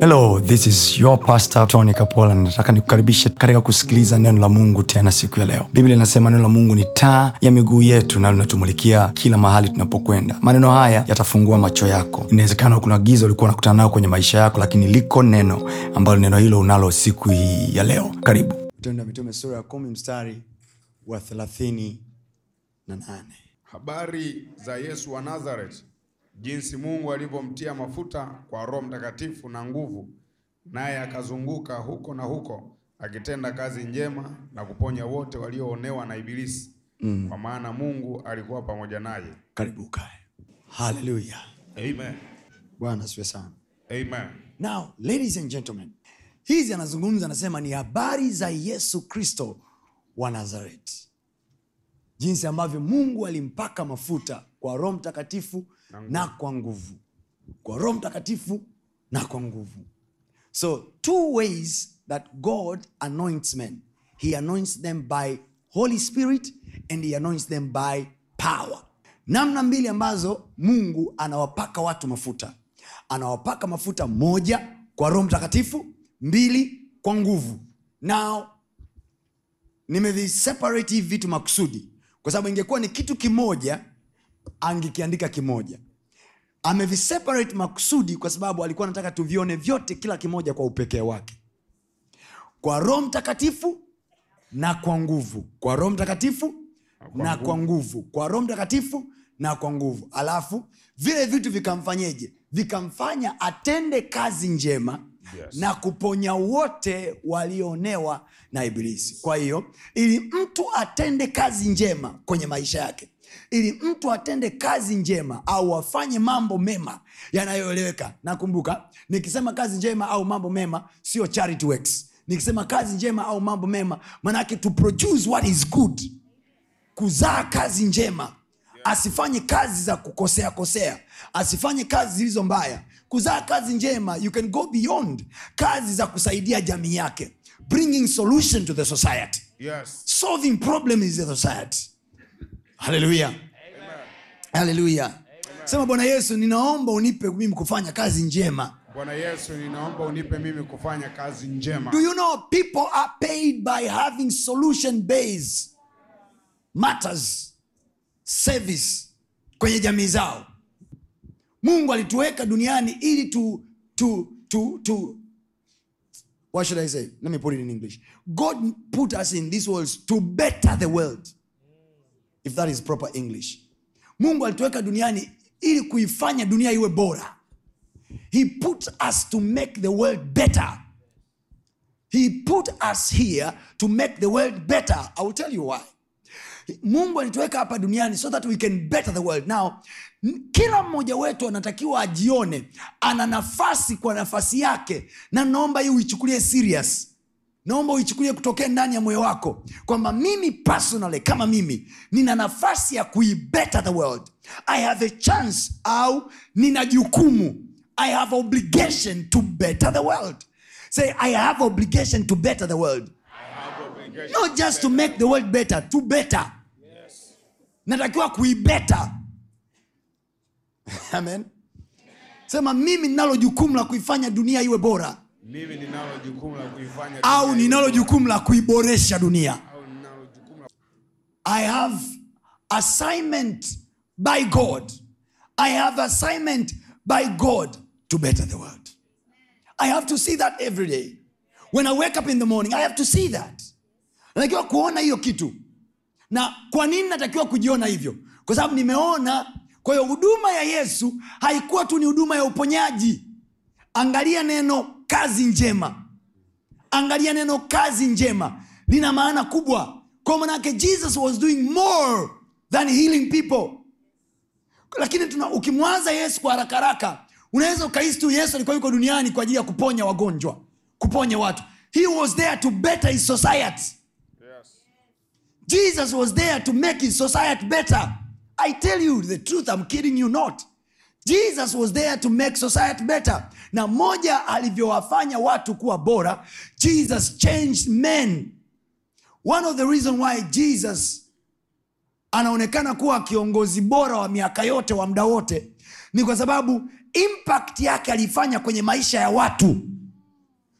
hello this is your pastor tony kapola nataka nikukaribishe katika kusikiliza neno la mungu tena siku ya leo biblia inasema neno la mungu ni taa ya miguu yetu na linatumulikia kila mahali tunapokwenda maneno haya yatafungua macho yako inawezekana kuna giza ulikuwa unakutana nayo kwenye maisha yako lakini liko neno ambalo neno hilo unalo siku hii ya leo karibu tendo mitume sura ya kumi mstari wa thelathini na nane Habari za Yesu wa Nazareth, jinsi Mungu alivyomtia mafuta kwa Roho Mtakatifu na nguvu, naye akazunguka huko na huko akitenda kazi njema na kuponya wote walioonewa na Ibilisi, mm. kwa maana Mungu alikuwa pamoja naye. karibu kae haleluya Amen. bwana asiwe sana Amen. now ladies and gentlemen hizi anazungumza anasema ni habari za yesu kristo wa nazareti jinsi ambavyo mungu alimpaka mafuta kwa roho mtakatifu na, na kwa nguvu kwa roho mtakatifu na kwa nguvu so two ways that god anoints men he anoints them by holy spirit and he anoints them by power namna mbili ambazo mungu anawapaka watu mafuta anawapaka mafuta moja kwa roho mtakatifu mbili kwa nguvu now nimeviseparate hivi vitu makusudi kwa sababu ingekuwa ni kitu kimoja angekiandika kimoja ameviseparate makusudi kwa sababu alikuwa anataka tuvione vyote kila kimoja kwa upekee wake kwa roho mtakatifu na kwa nguvu kwa roho mtakatifu na kwa nguvu kwa roho mtakatifu na kwa nguvu alafu vile vitu vikamfanyeje vikamfanya atende kazi njema Yes. na kuponya wote walioonewa na ibilisi kwa hiyo ili mtu atende kazi njema kwenye maisha yake ili mtu atende kazi njema au afanye mambo mema yanayoeleweka nakumbuka nikisema kazi njema au mambo mema sio charity works nikisema kazi njema au mambo mema manake to produce what is good kuzaa kazi njema asifanye kazi za kukosea kosea asifanye kazi zilizo mbaya kuzaa kazi njema you can go beyond kazi za kusaidia jamii yake bringing solution to the society Yes. solving problem in the society haleluya haleluya sema bwana yesu ninaomba unipe mimi kufanya kazi njema Bwana Yesu, ninaomba unipe mimi kufanya kazi njema. do you know people are paid by having solution based matters service kwenye jamii zao mungu alituweka duniani ili tu, tu, tu, tu what should i say let me put it in english god put us in this world to better the world if that is proper english mungu alituweka duniani ili kuifanya dunia iwe bora he put us to make the world better he put us here to make the world better i will tell you why mungu alituweka hapa duniani so that we can better the world now n- kila mmoja wetu anatakiwa ajione ana nafasi kwa nafasi yake na naomba hii uichukulie serious naomba uichukulie kutokea ndani ya moyo wako kwamba mimi personally kama mimi nina nafasi ya kuibetter the world i have a chance au nina jukumu i have obligation to better the world say i have obligation to better the world not just to make the world better to better natakiwa kuibeta amen sema mimi ninalo jukumu la kuifanya dunia iwe bora Mimi ninalo jukumu la kuifanya au dunia ninalo iwe jukumu la kuiboresha dunia bora. au ninalo jukumu la i have assignment by god i have assignment by god to better the world i have to see that every day when i wake up in the morning i have to see that natakiwa kuona hiyo kitu na kwa nini natakiwa kujiona hivyo kwa sababu nimeona kwa hiyo huduma ya yesu haikuwa tu ni huduma ya uponyaji angalia neno kazi njema angalia neno kazi njema lina maana kubwa kwa manake jesus was doing more than healing people lakini tuna, ukimwaza yesu kwa haraka haraka unaweza ukahisi tu yesu alikuwa yuko duniani kwa ajili ya kuponya wagonjwa kuponya watu he was there to better his society Yes. Jesus was there to make his society better. I tell you the truth, I'm kidding you not. Jesus was there to make society better. Na moja alivyowafanya watu kuwa bora, Jesus changed men. One of the reason why Jesus anaonekana kuwa kiongozi bora wa miaka yote wa muda wote ni kwa sababu impact yake aliifanya kwenye maisha ya watu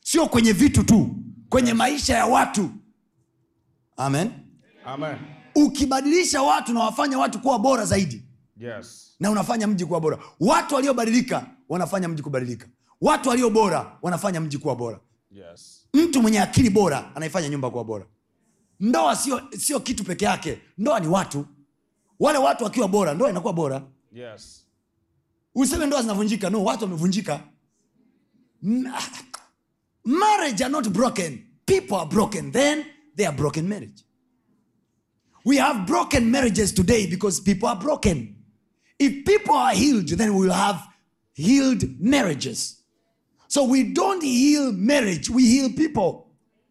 sio kwenye vitu tu kwenye maisha ya watu amen Amen. ukibadilisha watu na wafanya watu kuwa bora zaidi Yes. na unafanya mji kuwa bora watu waliobadilika wanafanya mji kubadilika watu walio bora wanafanya mji kuwa bora Yes. mtu mwenye akili bora anaifanya nyumba kuwa bora ndoa sio sio kitu peke yake ndoa ni watu wale watu wakiwa bora ndoa inakuwa bora Yes. useme ndoa zinavunjika no watu wamevunjika M- marriage are not broken people are broken then they are broken marriage we have broken marriages today because people are broken if people are healed then we will have healed marriages so we don't heal marriage we heal people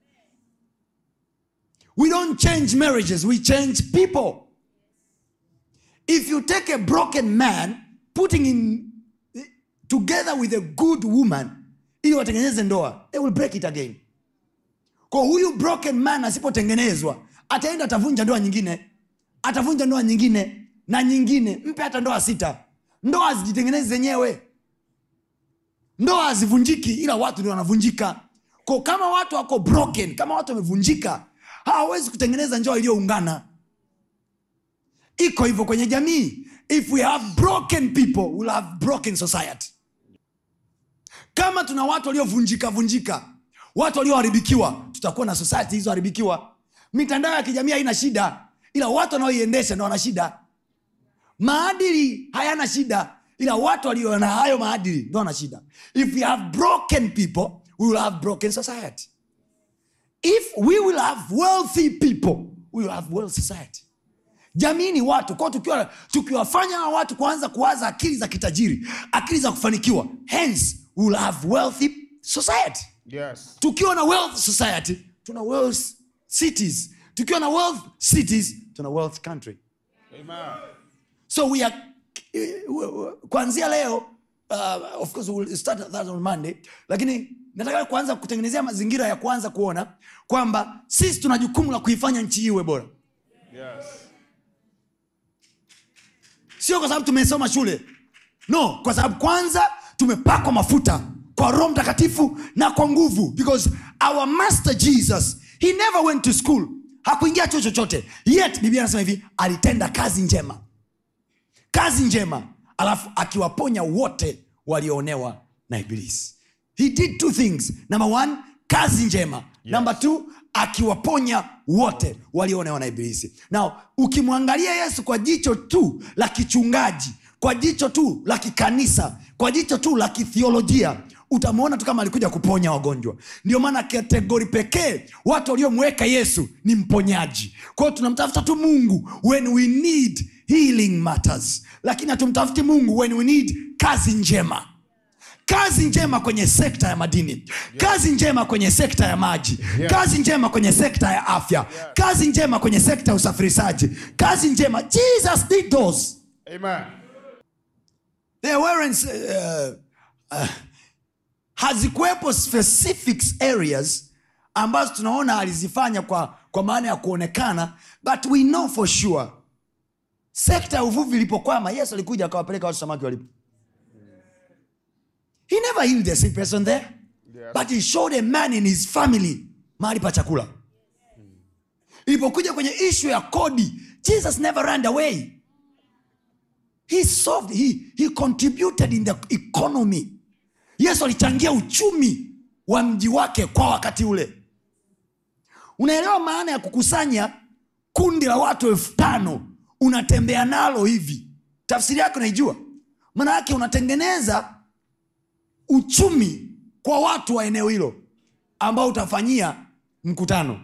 we don't change marriages we change people if you take a broken man putting him together with a good woman ili watengeneze ndoa they will break it again kwa huyu broken man asipotengenezwa ataenda atavunja ndoa nyingine atavunja ndoa nyingine na nyingine mpe hata ndoa sita ndoa zijitengenezi zenyewe ndoa hazivunjiki ila watu ndio wanavunjika ko kama watu wako broken kama watu wamevunjika hawawezi kutengeneza ndoa iliyoungana iko hivyo kwenye jamii if we have broken people we'll have broken society kama tuna watu waliovunjika vunjika watu walioharibikiwa tutakuwa na society hizoharibikiwa mitandao ya kijamii haina shida ila watu wanaoiendesha ndo wana shida maadili hayana shida ila watu walio na hayo maadili ndo wana shida if we have broken people we will have broken society if we will have wealthy people we will have wealth society jamii ni watu kwao tukiwa tukiwafanya hawa watu kuanza kuwaza akili za kitajiri akili za kufanikiwa hence we will have wealthy society Yes. tukiwa na wealth society tuna wealth cities tukiwa na wealth cities tuna wealth country Amen. so we are kuanzia leo uh, of course we'll start that on monday lakini nataka kuanza kutengenezea mazingira ya kuanza kuona kwamba sisi tuna jukumu la kuifanya nchi hii iwe bora Yes. sio kwa sababu tumesoma shule no kwa sababu kwanza tumepakwa mafuta kwa roho mtakatifu na kwa nguvu because our master jesus he never went to school hakuingia chuo chochote yet biblia anasema hivi alitenda kazi njema kazi njema alafu akiwaponya wote walioonewa na ibilisi he did two things number one kazi njema yes. number two akiwaponya wote walioonewa na ibilisi now ukimwangalia yesu kwa jicho tu la kichungaji kwa jicho tu la kikanisa kwa jicho tu la kithiolojia utamwona tu kama alikuja kuponya wagonjwa ndio maana kategori pekee watu waliomweka yesu ni mponyaji kwa hiyo tunamtafuta tu mungu when we need healing matters lakini hatumtafuti mungu when we need kazi njema kazi njema kwenye sekta ya madini yes. kazi njema kwenye sekta ya maji Yes. kazi njema kwenye sekta ya afya yes. kazi njema kwenye sekta ya usafirishaji kazi njema jesus did those Amen. there weren't uh, uh, hazikuwepo specific areas ambazo tunaona alizifanya kwa, kwa maana ya kuonekana but we know for sure sekta ya uvuvi ilipokwama yesu alikuja akawapeleka watu samaki walipo he never healed a sick person there Yes. but he showed a man in his family mahali pa chakula ilipokuja kwenye ishu ya kodi jesus never ran away he solved he, he contributed in the economy yesu alichangia uchumi wa mji wake kwa wakati ule unaelewa maana ya kukusanya kundi la watu elfu tano unatembea nalo hivi tafsiri yake unaijua maana yake unatengeneza uchumi kwa watu wa eneo hilo ambao utafanyia mkutano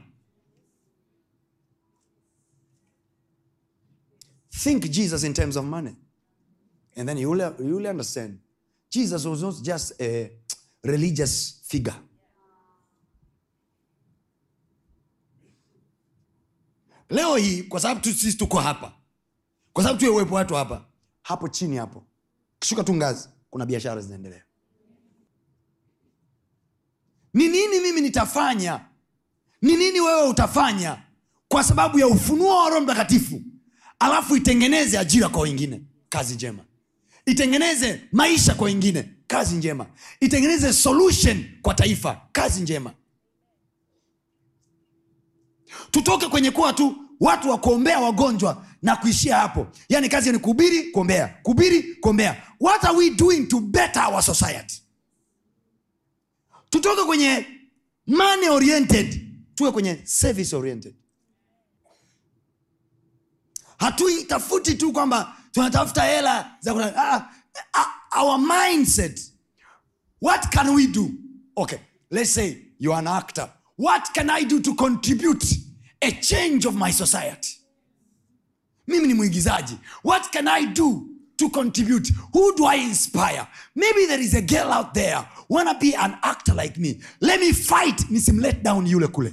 think jesus in terms of money and then you will, you will understand jesus was not just a religious figure leo hii kwa sababu tu sisi tuko hapa kwa sababu tuwe uwepo watu hapa hapo chini hapo kishuka tu ngazi kuna biashara zinaendelea ni nini mimi nitafanya ni nini wewe utafanya kwa sababu ya ufunuo wa roho mtakatifu alafu itengeneze ajira kwa wengine kazi njema itengeneze maisha kwa wengine kazi njema itengeneze solution kwa taifa kazi njema tutoke kwenye kuwa tu watu wa kuombea wagonjwa na kuishia hapo yaani kazi ni kuhubiri kuombea kuhubiri kuombea what are we doing to better our society tutoke kwenye money oriented tuwe kwenye service oriented hatuitafuti tu kwamba tunatafuta hela za kuna, ah, ah, our mindset what can we do okay let's say you are an actor what can i do to contribute a change of my society mimi ni mwigizaji what can i do to contribute who do i inspire maybe there is a girl out there wanna be an actor like me let me fight nisimlet down yule kule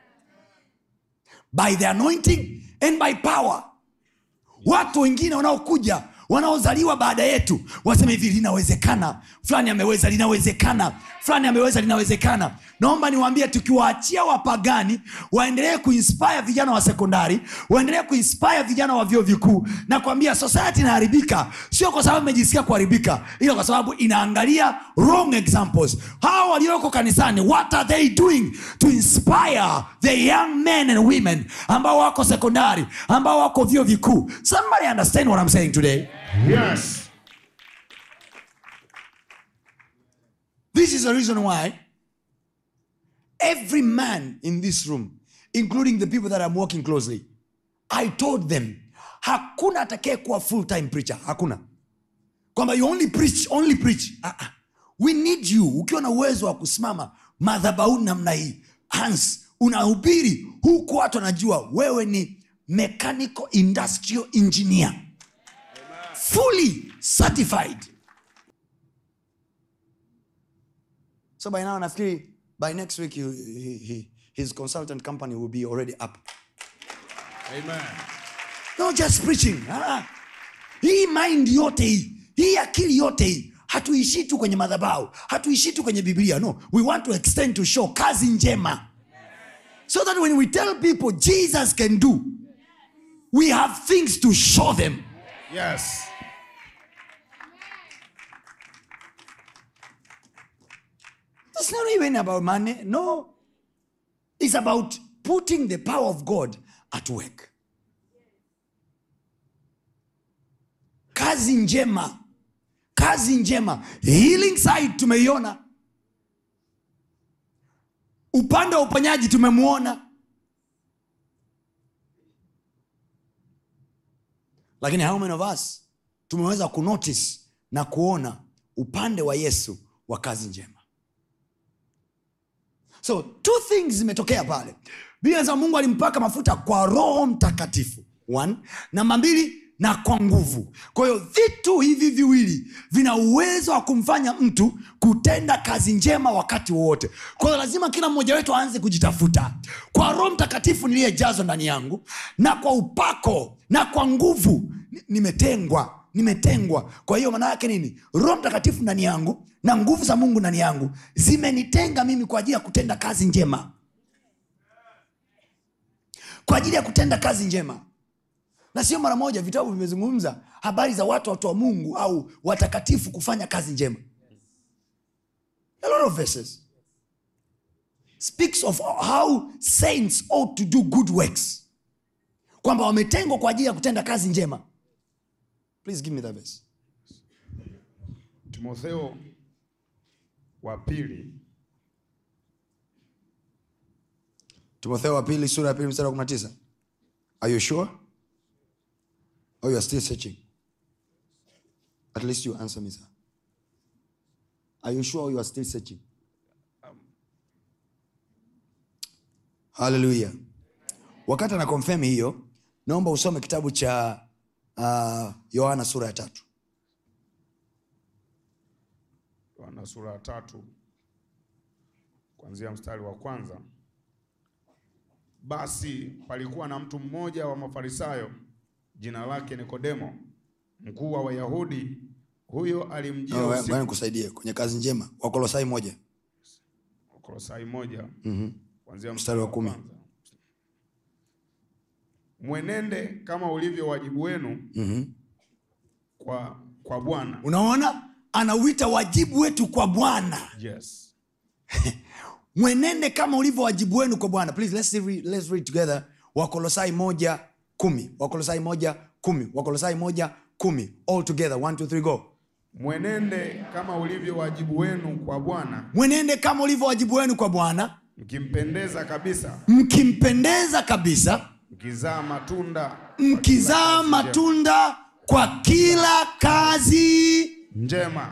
by the anointing and by power watu wengine wanaokuja wanaozaliwa baada yetu waseme hivi linawezekana fulani ameweza linawezekana fulani ameweza linawezekana naomba niwaambie tukiwaachia wapagani waendelee kuinspire vijana wa sekondari waendelee kuinspire vijana wa vyuo vikuu na kuambia society inaharibika sio kwa sababu imejisikia kuharibika ila kwa sababu inaangalia wrong examples hawa walioko kanisani what are they doing to inspire the young men and women ambao wako sekondari ambao wako vyuo vikuu somebody understand what i'm saying today Yes. This is the reason why every man in this room, including the people that I'm working closely, I told them, hakuna atakaye kuwa full time preacher, hakuna. Kwamba you only preach, only preach. Ah, ah. We need you. Ukiwa na uwezo wa kusimama madhabahuni namna hii, Hans, unahubiri huku watu wanajua wewe ni mechanical industrial engineer. Fully certified. so by now nafikiri by next week he, he, he, his consultant company will be already up Amen. no just preaching ah. hii mind yote hii hii akili yote hii hatuishii tu kwenye madhabau hatuishii tu kwenye biblia no we want to extend to show kazi njema so that when we tell people jesus can do we have things to show them Yes. It's not even about money. No. It's about putting the power of God at work. Kazi njema. Kazi njema. Healing side tumeiona. Upande wa uponyaji tumemwona. Lakini how many of us tumeweza kunotice na kuona upande wa Yesu wa kazi njema? so two things zimetokea pale biblia inasema mungu alimpaka mafuta kwa roho mtakatifu one namba mbili na kwa nguvu kwa hiyo vitu hivi viwili vina uwezo wa kumfanya mtu kutenda kazi njema wakati wowote kwa hiyo lazima kila mmoja wetu aanze kujitafuta kwa roho mtakatifu niliyejazwa ndani yangu na kwa upako na kwa nguvu ni- nimetengwa nimetengwa kwa hiyo maana yake nini roho mtakatifu ndani yangu na nguvu za mungu ndani yangu zimenitenga mimi kwa ajili ya kutenda kazi njema kwa ajili ya kutenda kazi njema na sio mara moja vitabu vimezungumza habari za watu watu wa mungu au watakatifu kufanya kazi njema a lot of verses speaks of how saints ought to do good works kwamba wametengwa kwa ajili ya kutenda kazi njema please give me that verse Timotheo wa pili timotheo wa pili sura ya pili mstari wa 19 are you sure or you are still searching at least you answer me sir are you sure or you are still searching haleluya wakati ana confirm hiyo naomba usome kitabu cha uh, yohana sura ya tatu Yohana sura ya tatu kuanzia mstari wa kwanza. Basi palikuwa na mtu mmoja wa Mafarisayo, jina lake Nikodemo, mkuu wa Wayahudi. Huyo alimjia Oh, usiku. ngoja nikusaidie kwenye kazi njema wakolosai moja Kolosai moja kuanzia Mstari wa kumi. kwanza. Mwenende kama ulivyo wajibu wenu kwa, kwa Bwana unaona anauita wajibu wetu kwa bwana Yes. mwenende kama ulivyo wajibu wenu kwa bwana please let's read, let's read together wakolosai moja kumi wakolosai moja kumi wakolosai moja kumi all together one, two, three, go Mwenende kama ulivyo wajibu wenu kwa Bwana, mwenende kama ulivyo wajibu wenu kwa bwana mkimpendeza kabisa, mkimpendeza kabisa mkizaa matunda mkizaa matunda kwa kila kazi njema.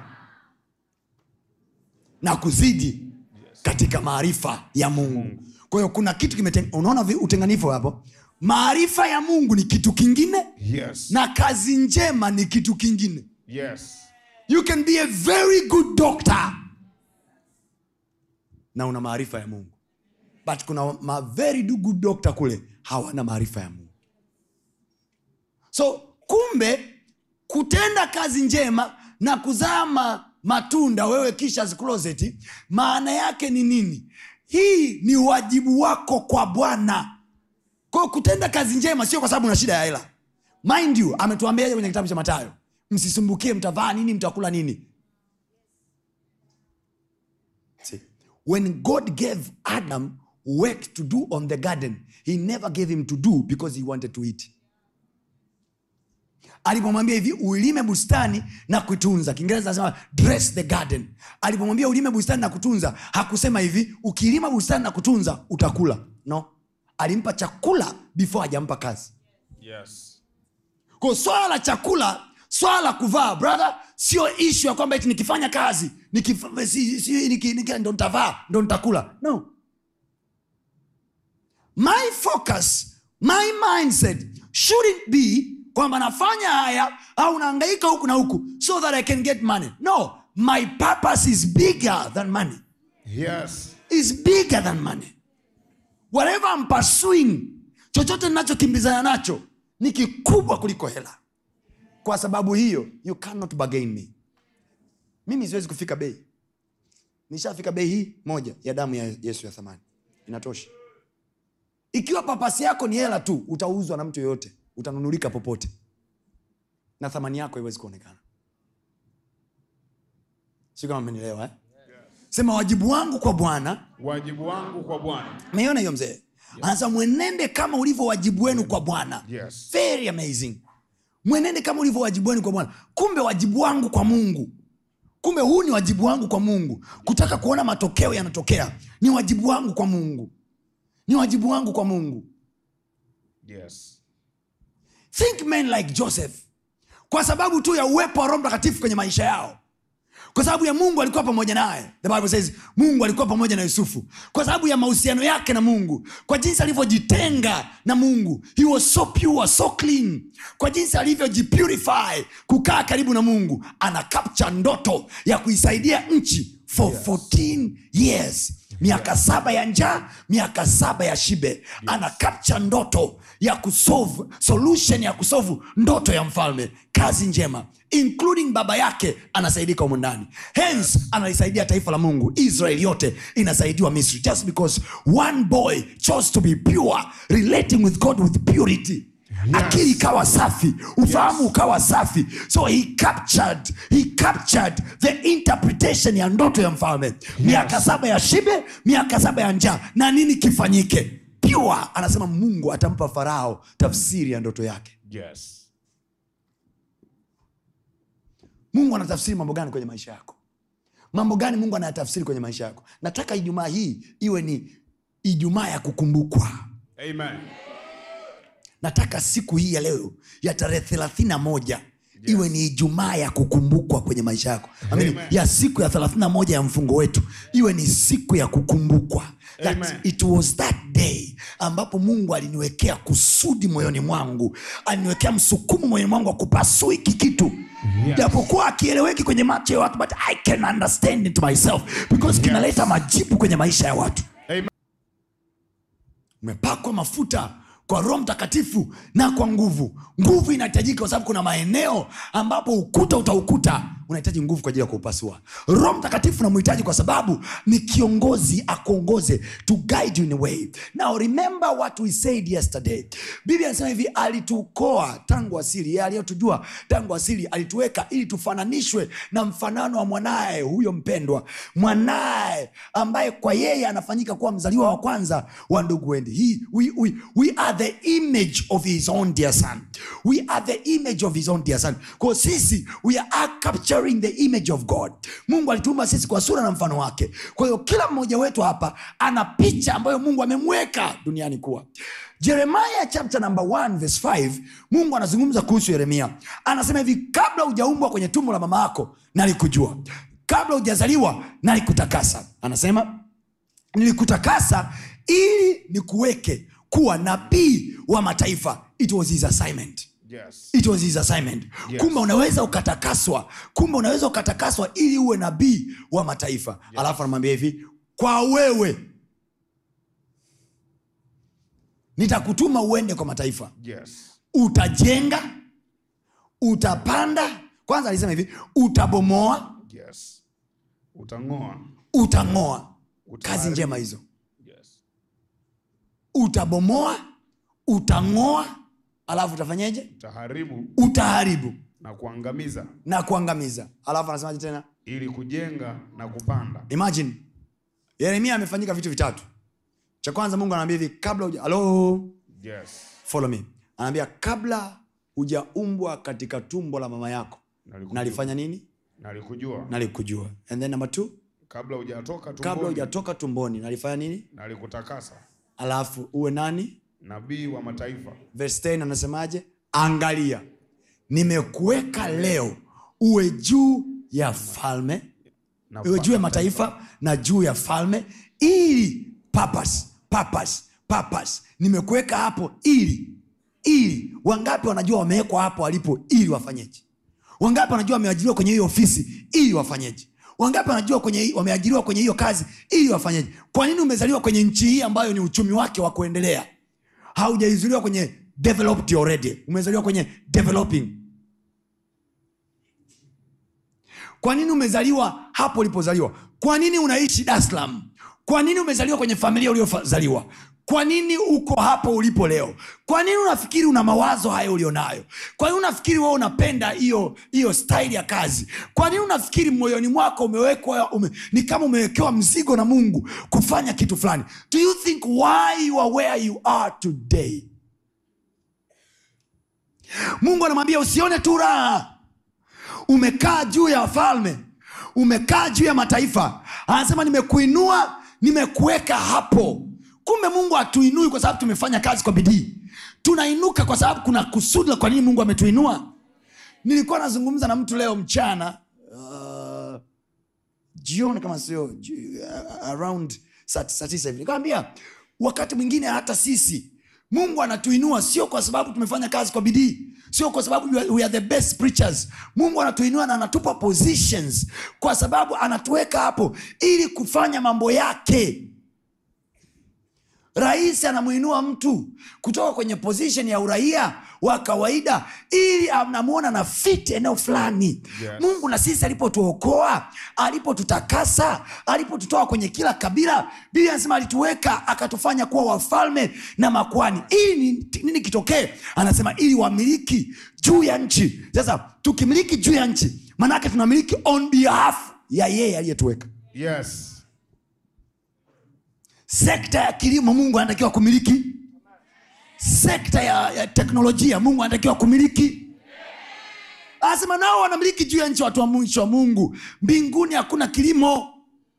na kuzidi katika maarifa ya mungu kwa hiyo kuna kitu kimeten unaona vi- utenganifu hapo maarifa ya mungu ni kitu kingine Yes. na kazi njema ni kitu kingine Yes. you can be a very good doctor na una maarifa ya mungu but kuna ma very do- good doctor kule hawana maarifa ya mungu so kumbe kutenda kazi njema na kuzaa ma- matunda wewe kisha closet maana yake ni nini hii ni wajibu wako kwa bwana kwao kutenda kazi njema sio kwa sababu una shida ya hela mind you ametuambiaje kwenye kitabu cha matayo msisumbukie mtavaa nini mtakula nini See, when god gave adam work to do on the garden he never gave him to do because he wanted to eat alipomwambia hivi ulime bustani na kuitunza kiingereza anasema dress the garden alipomwambia ulime bustani na kutunza hakusema hivi ukilima bustani na kutunza utakula no alimpa chakula before hajampa kazi Yes. kwa swala la chakula swala la kuvaa brother sio ishu ya kwamba eti nikifanya kazi nikif- si, si, niki, niki, ndo ntavaa ndo ntakula no my focus my mindset shouldn't be kwamba nafanya haya au naangaika huku na huku so that i can get money no my purpose is bigger than money Yes. is bigger than money whatever I'm pursuing chochote ninachokimbizana nacho ni kikubwa kuliko hela kwa sababu hiyo you cannot bargain me mimi siwezi kufika bei nishafika bei hii moja ya damu ya yesu ya thamani inatosha ikiwa papasi yako ni hela tu utauzwa na mtu yoyote utanunulika popote na thamani yako haiwezi kuonekana si kama mmenielewa eh? sema wajibu wangu kwa bwana Wajibu wangu kwa Bwana. meiona hiyo mzee anasema mwenende kama ulivyo wajibu wenu kwa bwana Yes. very amazing mwenende kama ulivyo wajibu wenu kwa bwana kumbe wajibu wangu kwa mungu kumbe huu ni wajibu wangu kwa mungu kutaka kuona matokeo yanatokea ni wajibu wangu kwa mungu ni wajibu wangu kwa mungu Yes. think men like joseph kwa sababu tu ya uwepo wa roho mtakatifu kwenye maisha yao kwa sababu ya mungu alikuwa pamoja naye the bible says mungu alikuwa pamoja na yusufu kwa sababu ya mahusiano yake na mungu kwa jinsi alivyojitenga na mungu he was so pure so clean kwa jinsi alivyojipurify kukaa karibu na mungu ana capture ndoto ya kuisaidia nchi for 14 years miaka saba ya njaa miaka saba ya shibe ana capture ndoto ya kusolve solution ya kusolve ndoto ya mfalme kazi njema including baba yake anasaidika humu ndani hence analisaidia taifa la mungu israel yote inasaidiwa misri just because one boy chose to be pure relating with god with purity akili ikawa safi ufahamu Yes. ukawa safi so he captured, he captured the interpretation ya ndoto ya mfalme miaka saba ya shibe miaka saba ya njaa na nini kifanyike pure anasema mungu atampa farao tafsiri ya ndoto yake Yes. mungu anatafsiri mambo gani kwenye maisha yako mambo gani mungu anayatafsiri kwenye maisha yako nataka ijumaa hii iwe ni ijumaa ya kukumbukwa Amen. nataka siku hii ya leo ya tarehe thelathini na moja iwe ni ijumaa ya kukumbukwa kwenye maisha yako Amini, Amen. ya siku ya thelathini na moja ya mfungo wetu iwe ni siku ya kukumbukwa that Amen. it was that day ambapo mungu aliniwekea kusudi moyoni mwangu aliniwekea msukumo moyoni mwangu wa kupasua hiki kitu Yes. japokuwa akieleweki kwenye macho ya watu but i can understand it myself because kinaleta majibu kwenye maisha ya watu Amen. umepakwa mafuta kwa roho mtakatifu na kwa nguvu nguvu inahitajika kwa sababu kuna maeneo ambapo ukuta utaukuta unahitaji nguvu kwa ajili ya kuupasua roho mtakatifu namhitaji kwa sababu ni kiongozi akuongoze to guide you in a way now remember what we said yesterday biblia anasema hivi alitukoa tangu asili yeye aliyotujua tangu asili alituweka ili tufananishwe na mfanano wa mwanaye huyo mpendwa mwanaye ambaye kwa yeye anafanyika kuwa mzaliwa wa kwanza wa ndugu wendi He, we, we, we are the image of his own dear son we are the image of his own dear son kwa sisi we are capturing the image of god mungu alituumba sisi kwa sura na mfano wake kwa hiyo kila mmoja wetu hapa ana picha ambayo mungu amemweka duniani kuwa jeremiah chapter number 1 verse 5 mungu anazungumza kuhusu yeremia anasema hivi kabla hujaumbwa kwenye tumbo la mama yako nalikujua kabla hujazaliwa nalikutakasa anasema nilikutakasa ili nikuweke kuwa nabii wa mataifa it was his assignment Yes. it was his assignment Yes. kumbe unaweza ukatakaswa kumbe unaweza ukatakaswa ili uwe nabii wa mataifa yes. alafu anamwambia hivi kwa wewe nitakutuma uende kwa mataifa Yes. utajenga utapanda kwanza alisema hivi utabomoa Yes. Utang'oa. utang'oa Utaharibu. kazi njema hizo Yes. utabomoa utang'oa alafu utafanyeje Utaharibu utaharibu na kuangamiza na kuangamiza alafu anasemaje tena ili kujenga na kupanda. imagine yeremia amefanyika vitu vitatu cha kwanza mungu anaambia hivi kabla uja halo Yes. follow me anaambia kabla hujaumbwa katika tumbo la mama yako Nalikujua. nalifanya nini Nalikujua. nalikujua and then number two Kabla hujatoka kabla tumboni. hujatoka tumboni nalifanya nini Nalikutakasa. alafu uwe nani Nabii wa mataifa. verse 10 anasemaje angalia nimekuweka leo uwe juu ya falme Na iwe juu ya mataifa na juu ya falme ili papas papas papas nimekuweka hapo ili ili wangapi wanajua wamewekwa hapo walipo ili wafanyeje wangapi wanajua wameajiriwa kwenye hiyo ofisi ili wafanyeje wangapi wanajua kwenye wameajiriwa kwenye hiyo kazi ili wafanyeje kwa nini umezaliwa kwenye nchi hii ambayo ni uchumi wake wa kuendelea haujaizuliwa kwenye developed already umezaliwa kwenye developing kwa nini umezaliwa hapo ulipozaliwa kwa nini unaishi dar es salaam kwa nini umezaliwa kwenye familia uliozaliwa kwa nini uko hapo ulipo leo kwa nini unafikiri una mawazo hayo ulionayo kwa nini unafikiri wewe unapenda hiyo hiyo staili ya kazi kwa nini unafikiri moyoni mwako umewekwa ume, ni kama umewekewa mzigo na mungu kufanya kitu fulani do you think why you are where you are today mungu anamwambia usione tu raha umekaa juu ya wafalme umekaa juu ya mataifa anasema nimekuinua nimekuweka hapo kumbe mungu hatuinui kwa sababu tumefanya kazi kwa bidii tunainuka kwa sababu kuna kusudi la kwa nini mungu ametuinua nilikuwa nazungumza na mtu leo mchana uh, jioni kama sio ji- uh, around saa saa tisa hivi nikamwambia wakati mwingine hata sisi mungu anatuinua sio kwa sababu tumefanya kazi kwa bidii sio kwa sababu we are, we are the best preachers mungu anatuinua na anatupa positions kwa sababu anatuweka hapo ili kufanya mambo yake rais anamuinua mtu kutoka kwenye position ya uraia wa kawaida ili anamwona na fit eneo fulani Yes. mungu na sisi alipotuokoa alipotutakasa alipotutoa kwenye kila kabila biblia anasema alituweka akatufanya kuwa wafalme na makwani ili ni- nini kitokee anasema ili wamiliki juu ya nchi sasa tukimiliki juu ya nchi maanaake tunamiliki on behalf ya yeye aliyetuweka Yes. sekta ya kilimo mungu anatakiwa kumiliki sekta ya, ya teknolojia mungu anatakiwa kumiliki anasema nao wanamiliki juu ya nchi watu wa mwisho wa mungu mbinguni hakuna kilimo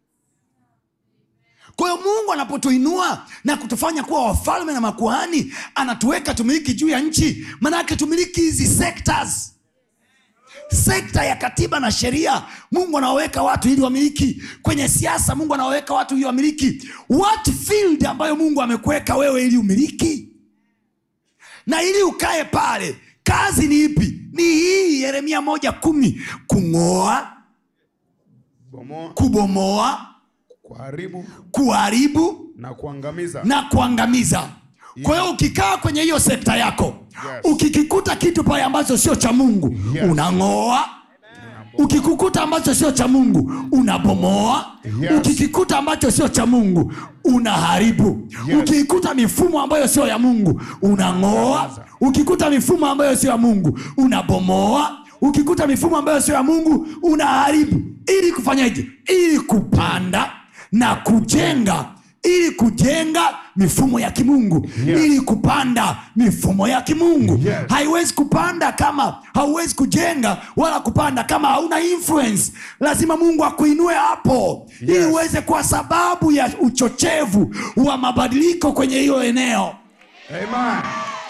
kwa hiyo mungu anapotuinua na kutufanya kuwa wafalme na makuhani anatuweka tumiliki juu ya nchi maanake tumiliki hizi sectors sekta ya katiba na sheria mungu anawaweka watu ili wamiliki kwenye siasa mungu anawaweka watu ili wamiliki what field ambayo mungu amekuweka wewe ili umiliki na ili ukae pale kazi ni ipi ni hii yeremia moja kumi kung'oa Bomoa, kubomoa kuharibu kuharibu na kuangamiza. na kuangamiza kwa hiyo ukikaa kwenye hiyo sekta yako Yes. ukikikuta kitu pale ambacho sio cha mungu Yes. unang'oa ukikukuta ambacho sio cha mungu unabomoa Yes. ukikikuta ambacho sio cha mungu unaharibu Yes. ukikuta mifumo ambayo sio ya mungu unang'oa ukikuta mifumo ambayo sio ya mungu unabomoa ukikuta mifumo ambayo sio ya mungu unaharibu ili kufanyaje ili kupanda na kujenga ili kujenga mifumo ya kimungu Yes. ili kupanda mifumo ya kimungu Yes. haiwezi kupanda kama hauwezi kujenga wala kupanda kama hauna influence lazima mungu akuinue hapo ili Yes. uweze kuwa sababu ya uchochevu wa mabadiliko kwenye hiyo eneo Amen.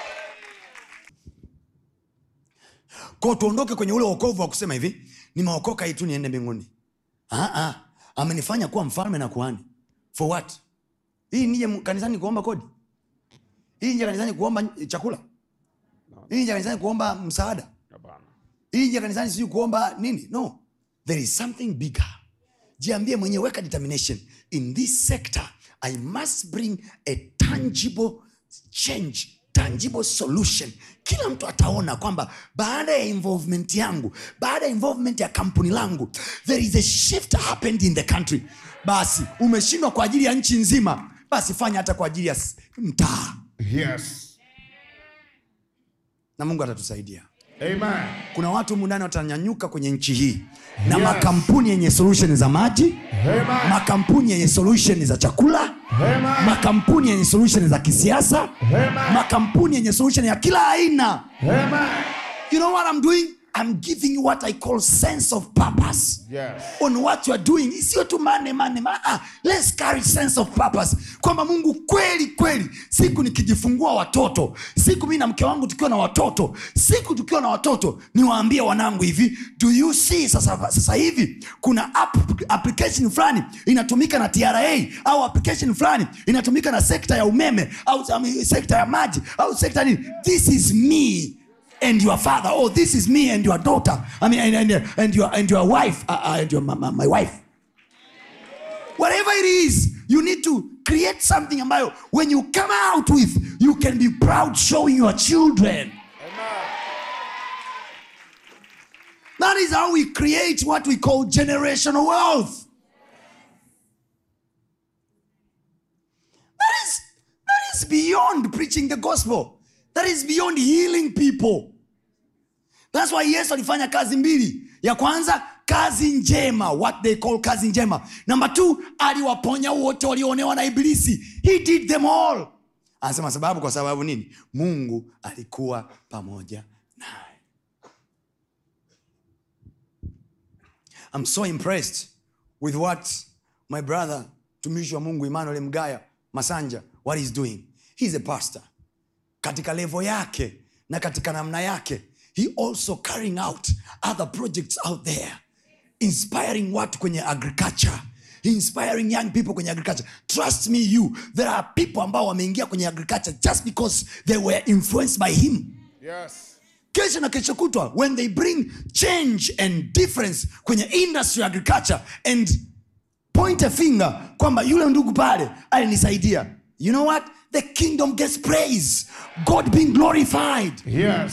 kwao tuondoke kwenye ule wokovu wa kusema hivi nimeokoka hii tu niende mbinguni Ah, ah. amenifanya kuwa mfalme na kuhani for what hii nije mu- kanisani kuomba kodi hii nje kanisani kuomba chakula hii nje kanisani kuomba msaada Hapana. hii nje kanisani sijui kuomba nini no there is something bigger jiambie mwenyewe weka determination in this sector i must bring a tangible change tangible solution kila mtu ataona kwamba baada ya involvement yangu baada ya involvement ya kampuni langu there is a shift happened in the country basi umeshindwa kwa ajili ya nchi nzima basi fanya hata kwa ajili ya s- mtaa Yes. na mungu atatusaidia Amen. kuna watu humu ndani watanyanyuka kwenye nchi hii na Yes. makampuni yenye solution za maji Amen. makampuni yenye solution za chakula Amen. makampuni yenye solution za kisiasa Amen. makampuni yenye solution ya kila aina Amen. you know what i'm doing i'm giving you what i call sense of purpose Yes. on what you are doing sio tu mane mane ma, ah, let's carry sense of purpose kwamba mungu kweli kweli siku nikijifungua watoto siku mi na mke wangu tukiwa na watoto siku tukiwa na watoto niwaambie wanangu hivi do you see sasa, sasa hivi kuna app, application fulani inatumika na tra au application fulani inatumika na sekta ya umeme au I mean, sekta ya maji au sekta nini this is me and your father oh this is me and your daughter i mean and, and, and your and your wife uh, uh, and your my, my, my wife whatever it is you need to create something ambayo when you come out with you can be proud showing your children that is how we create what we call generational wealth that is that is beyond preaching the gospel that is beyond healing people thats why yesu alifanya kazi mbili ya kwanza kazi njema what they call kazi njema namba t aliwaponya wote walioonewa na ibilisi he did them all anasema sababu kwa sababu nini mungu alikuwa pamoja naye i'm so impressed with what my brother mtumishi wa mungu emmanuel mgaya masanja what he's doing he's a pastor katika levo yake na katika namna yake he also carrying out other projects out there inspiring watu kwenye agriculture inspiring young people kwenye agriculture trust me you there are people ambao wameingia kwenye agriculture just because they were influenced by him Yes. kesho na kesho kutwa when they bring change and difference kwenye industry ya agriculture and point a finger kwamba yule ndugu pale alinisaidia you know what the kingdom gets praise god being glorified Yes.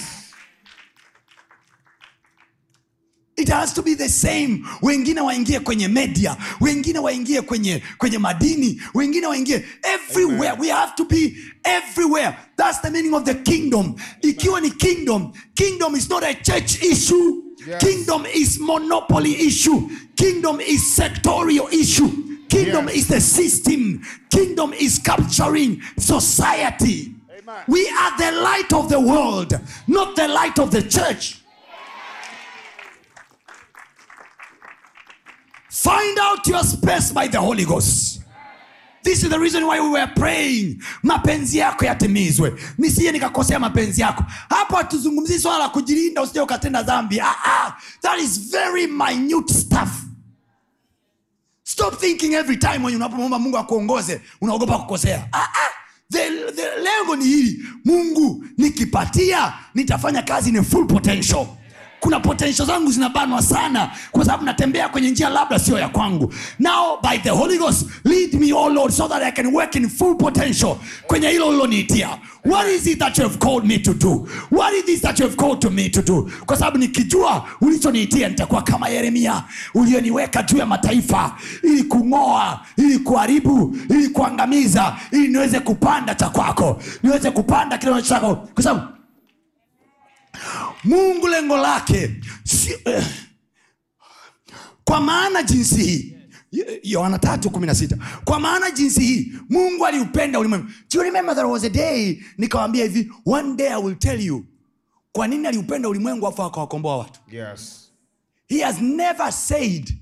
it has to be the same wengine waingie kwenye media wengine waingie kwenye kwenye madini wengine waingie everywhere Amen. we have to be everywhere that's the meaning of the kingdom ikiwa ni kingdom kingdom is not a church issue Yes. kingdom is monopoly issue kingdom is sectorial issue kingdom Yes. is the system kingdom is capturing society Amen. we are the light of the world not the light of the church Find out your space by the Holy Ghost. This is the reason why we were praying. Mapenzi yako yatimizwe, nisije nikakosea mapenzi yako. Hapo hatuzungumzii swala la kujilinda usije ukatenda dhambi. Ah, ah, that is very minute stuff. Stop thinking every time when unapomwomba Mungu akuongoze unaogopa kukosea. Ah, ah. The, the, lengo ni hili, Mungu nikipatia nitafanya kazi ni full potential kuna potential zangu zinabanwa sana kwa sababu natembea kwenye njia labda sio ya kwangu now by the holy ghost lead me oh lord so that i can work in full potential kwenye hilo uliloniitia what is it that you have called me to do what is this that you have called to me to do kwa sababu nikijua ulichoniitia nitakuwa kama yeremia ulioniweka juu ya mataifa ili kung'oa ili kuharibu ili kuangamiza ili niweze kupanda cha kwako niweze kupanda kile chako kwa sababu mungu lengo lake si, eh, kwa maana jinsi hii Yo- yohana tatu kumi na sita kwa maana jinsi hii mungu aliupenda ulimwengu Do you remember there was a day nikawambia hivi one day i will tell you kwa nini aliupenda ulimwengu afu akawakomboa watu Yes. he has never said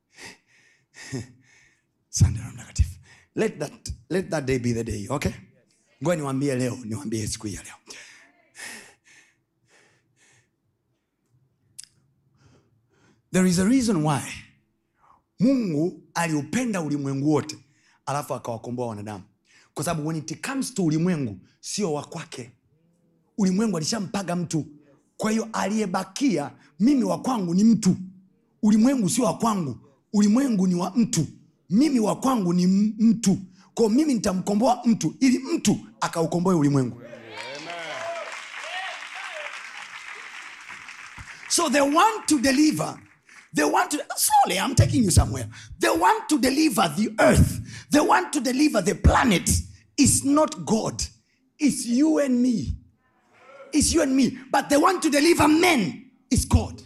Asante Roho mtakatifu let that, let that day be the day okay ngoja niwambie leo niwambie siku hii ya leo there is a reason why mungu aliupenda ulimwengu wote alafu akawakomboa wanadamu kwa sababu when it comes to ulimwengu sio wa kwake ulimwengu alishampaga mtu kwa hiyo aliyebakia mimi wa kwangu ni mtu ulimwengu sio wa kwangu ulimwengu ni wa mtu mimi wa kwangu ni m- mtu kwao mimi nitamkomboa mtu ili mtu akaukomboe ulimwengu So they want to deliver. They want to, slowly, I'm taking you somewhere. They want to deliver the earth. They want to deliver the planet. It's not God. It's you and me. It's you and me. But they want to deliver men. It's God.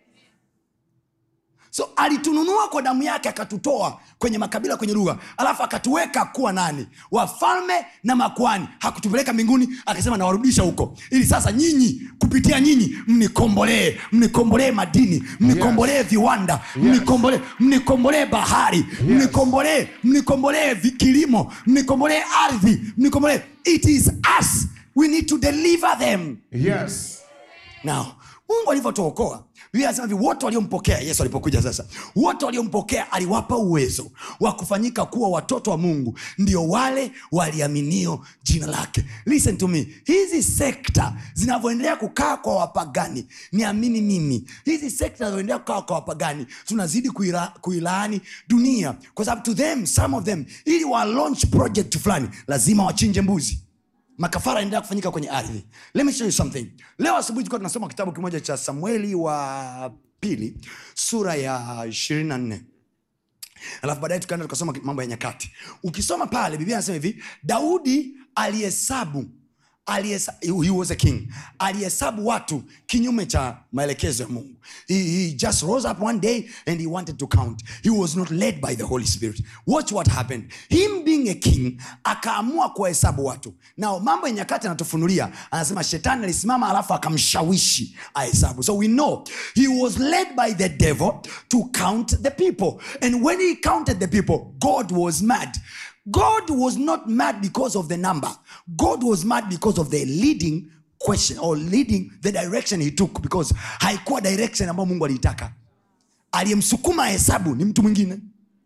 so alitununua kwa damu yake akatutoa kwenye makabila kwenye lugha alafu akatuweka kuwa nani wafalme na makwani hakutupeleka mbinguni akasema nawarudisha huko ili sasa nyinyi kupitia nyinyi mnikombolee mnikombolee madini mnikombolee viwanda mnikombolee mnikombolee bahari mnikombolee mnikombolee vi- kilimo mnikombolee ardhi mnikombolee it is us we need to deliver them Yes. now mungu alivyotuokoa biblia anasema hivi wote waliompokea yesu alipokuja sasa wote waliompokea aliwapa uwezo wa kufanyika kuwa watoto wa mungu ndio wale waliaminio jina lake listen to me hizi sekta zinavyoendelea kukaa kwa wapagani niamini mimi hizi sekta zinazoendelea kukaa kwa wapagani tunazidi kuila, kuilaani dunia kwa sababu to them some of them ili wa launch project fulani lazima wachinje mbuzi makafara yanaendelea kufanyika kwenye ardhi let me show you something leo asubuhi tulikuwa tunasoma kitabu kimoja cha samueli wa pili sura ya ishirini na nne alafu baadaye tukaenda tukasoma mambo ya nyakati ukisoma pale biblia anasema hivi daudi alihesabu alihesa- he was a king alihesabu watu kinyume cha maelekezo ya mungu he, he just rose up one day and he wanted to count he was not led by the holy spirit watch what happened him being a king akaamua kuwahesabu watu nao mambo ya nyakati anatufunulia anasema shetani alisimama alafu akamshawishi ahesabu so we know he was led by the devil to count the people and when he counted the people god was mad God was not mad because of the number. God was mad because of the leading question or leading the direction he took because haikuwa direction ambayo Mungu aliitaka. Aliyemsukuma hesabu ni mtu mwingine.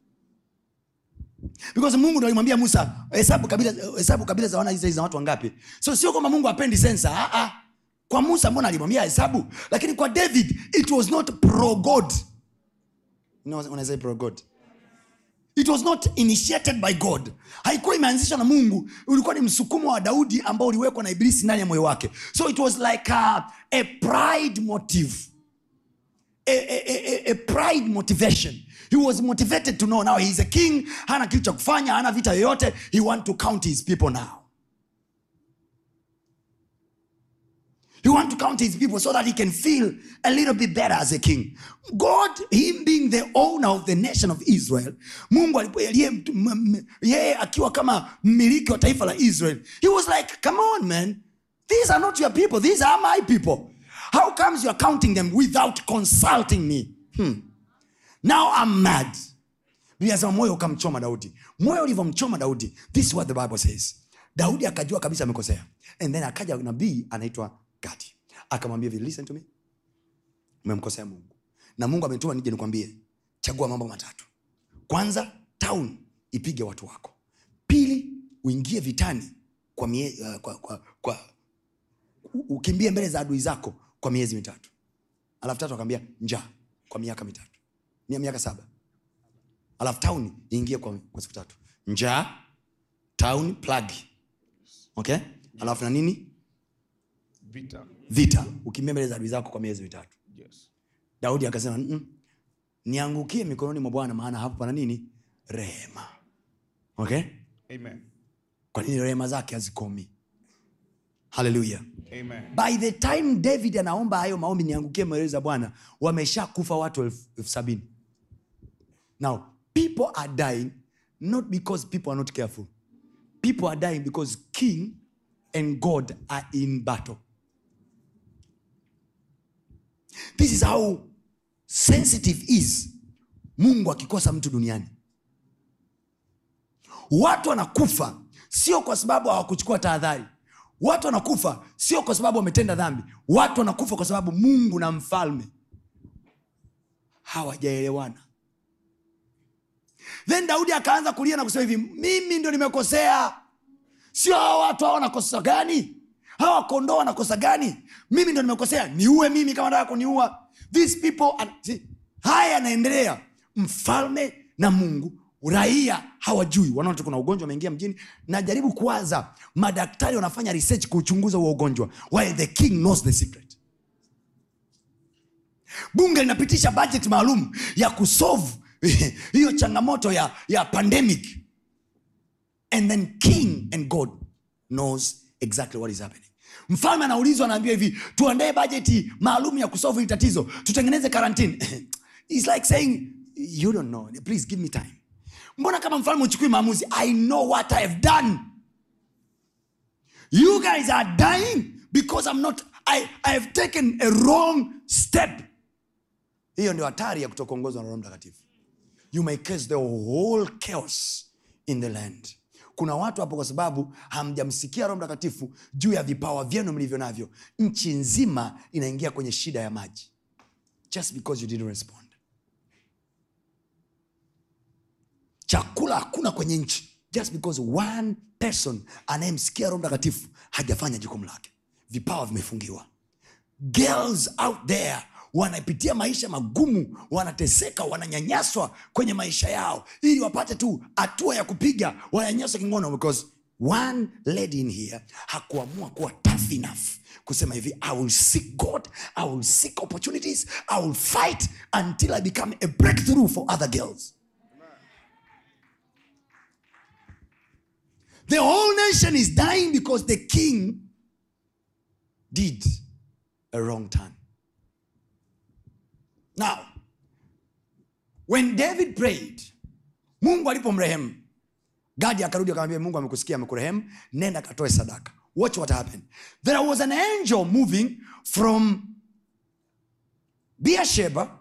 Because Mungu ndo alimwambia Musa, hesabu kabila hesabu kabila za wana Israeli za watu wangapi. So sio kwamba Mungu apendi sensa, ah ah. Kwa Musa mbona alimwambia hesabu, lakini kwa David it was not pro God. You know, unaweza pro God it was not initiated by god haikuwa imeanzishwa na mungu ulikuwa ni msukumo wa daudi ambao uliwekwa na ibilisi ndani ya moyo wake so it was like a, a pride motive a, a, a, a pride motivation he was motivated to know now he's a king hana kitu cha kufanya hana vita yoyote he want to count his people now He want to count his people so that he can feel a little bit better as a king. God, him being the owner of the nation of Israel, Mungu alipo- yeye mtu- m- m- yeye akiwa kama mmiliki wa taifa la Israel, he was like, come on man, these are not your people, these are my people. How comes you're counting them without consulting me? Hmm. Now I'm mad. Biblia inasema moyo ukamchoma daudi moyo ulivyomchoma daudi this is what the bible says daudi akajua kabisa amekosea and then akaja nabii anaitwa gadi akamwambia hivi listen to me umemkosea mungu na mungu ametuma nije nikwambie chagua mambo matatu kwanza town ipige watu wako pili uingie vitani kwa, mie, uh, kwa, kwa, kwa u- ukimbie mbele za adui zako kwa miezi mitatu alafu tatu akaambia njaa kwa miaka mitatu Mia- miaka saba alafu tauni iingie kwa, kwa siku tatu njaa tauni plagi okay alafu na nini vita vita ukimbia mbele za adui zako kwa miezi mitatu yes. daudi akasema "Mm, niangukie mikononi mwa bwana maana hapo pana nini rehema okay Amen. kwa nini rehema zake hazikomi haleluya Amen. by the time david anaomba hayo maombi niangukie mbele za bwana wamesha kufa watu elfu elfu sabini now people are dying not because people are not careful people are dying because king and god are in battle this is how sensitive is mungu akikosa mtu duniani watu wanakufa sio kwa sababu hawakuchukua tahadhari watu wanakufa sio kwa sababu wametenda dhambi watu wanakufa kwa sababu mungu na mfalme hawajaelewana then daudi akaanza kulia na kusema hivi mimi ndo nimekosea sio hawa watu hawa wanakosa gani hawa kondoo wanakosa gani mimi ndo nimekosea niue mimi kama nataka kuniua these people are... See, haya yanaendelea mfalme na mungu raia hawajui wanaona tu kuna ugonjwa umeingia mjini najaribu kuwaza madaktari wanafanya research kuuchunguza huo ugonjwa while the king knows the secret bunge linapitisha budget maalum ya kusolve hiyo changamoto ya, ya pandemic and then king and god knows exactly what is happening mfalme anaulizwa anaambiwa hivi tuandae bajeti maalum ya kusolve hili tatizo tutengeneze karantini It's like saying you don't know please give me time mbona kama mfalme uchukui maamuzi i know what i have done you guys are dying because i'm not i, I have taken a wrong step hiyo ndio hatari ya kutokuongozwa na roho mtakatifu you may cause the whole chaos in the land kuna watu hapo kwa sababu hamjamsikia roho mtakatifu juu ya vipawa vyenu mlivyo navyo nchi nzima inaingia kwenye shida ya maji just because you didn't respond chakula hakuna kwenye nchi just because one person anayemsikia roho mtakatifu hajafanya jukumu lake vipawa vimefungiwa girls out there wanapitia maisha magumu wanateseka wananyanyaswa kwenye maisha yao ili wapate tu hatua ya kupiga wananyanyaswa kingono because one lady in here hakuamua kuwa tough enough kusema hivi i will seek god i will seek opportunities i will fight until i become a breakthrough for other girls the whole nation is dying because the king did a wrong turn now when david prayed mungu alipomrehemu gadi akarudi akamwambia mungu amekusikia amekurehemu nenda katoe sadaka watch what happened there was an angel moving from beersheba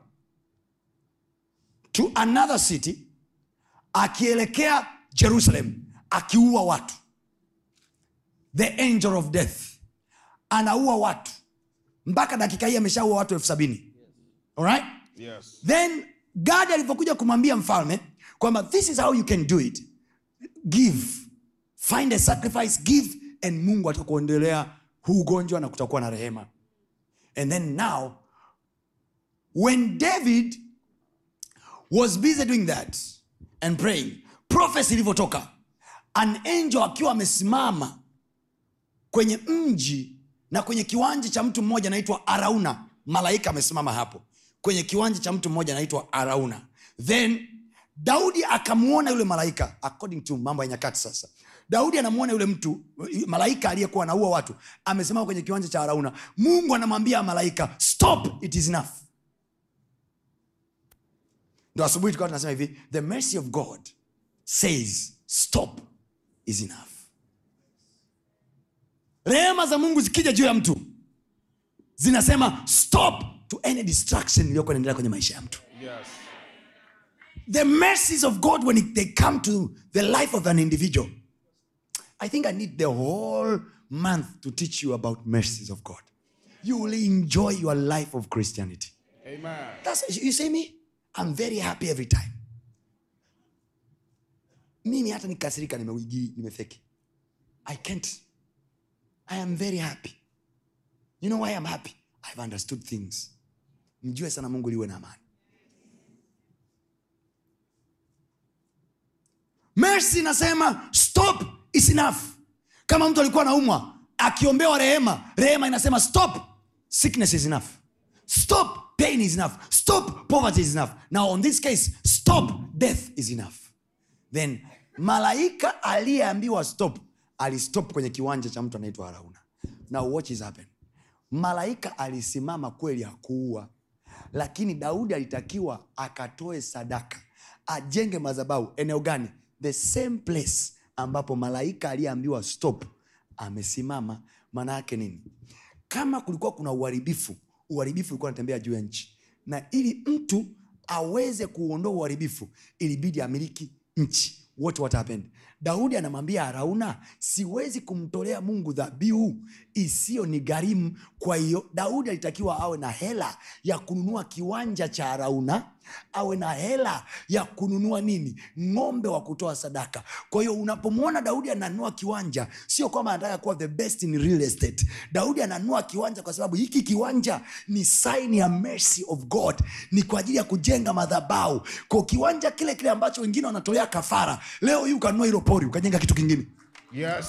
to another city akielekea jerusalem akiua watu the angel of death anaua watu mpaka dakika hii ameshaua watu elfu sabini alright Yes. then gadi alivyokuja kumwambia mfalme kwamba this is how you can do it give find a sacrifice give and mungu atakuendelea huu ugonjwa na kutakuwa na rehema and then now when david was busy doing that and praying prophecy ilivyotoka an angel akiwa amesimama kwenye mji na kwenye kiwanja cha mtu mmoja anaitwa arauna malaika amesimama hapo kwenye kiwanja cha mtu mmoja anaitwa arauna then daudi akamwona yule malaika according to mambo ya nyakati sasa daudi anamwona yule mtu malaika aliyekuwa anaua watu amesimama kwenye kiwanja cha arauna mungu anamwambia malaika stop it is enough ndo asubuhi tukawa tunasema hivi the mercy of god says stop is enough rehema za mungu zikija juu ya mtu zinasema stop to any distraction iliyokuwa inaendelea kwenye maisha ya mtu Yes. the mercies of god when it, they come to the life of an individual i think i need the whole month to teach you about mercies of god you will enjoy your life of christianity Amen. That's, you see me i'm very happy every time mimi hata nikasirika nimewigi nimefeki i can't i am very happy you know why i'm happy i've understood things mjue sana mungu liwe na amani mercy inasema stop is enough kama mtu alikuwa anaumwa akiombewa rehema rehema inasema stop sickness is enough stop pain is enough stop poverty is enough now on this case stop death is enough then malaika aliyeambiwa stop alistop kwenye kiwanja cha mtu anaitwa arauna now watch is happen malaika alisimama kweli akuua lakini daudi alitakiwa akatoe sadaka ajenge madhabahu eneo gani the same place ambapo malaika aliyeambiwa stop amesimama maana yake nini kama kulikuwa kuna uharibifu uharibifu ulikuwa unatembea juu ya nchi na ili mtu aweze kuondoa uharibifu ilibidi amiliki nchi what what happened daudi anamwambia arauna siwezi kumtolea mungu dhabihu isiyo ni gharimu kwa hiyo daudi alitakiwa awe na hela ya kununua kiwanja cha arauna awe na hela ya kununua nini ng'ombe wa kutoa sadaka kwa hiyo unapomwona daudi ananunua kiwanja sio kwamba anataka kuwa the best in real estate daudi ananunua kiwanja kwa sababu hiki kiwanja ni sign ya mercy of god ni kwa ajili ya kujenga madhabau kwa kiwanja kile kile ambacho wengine wanatolea kafara leo hii ukanunua hilo pori ukajenga kitu kingine Yes.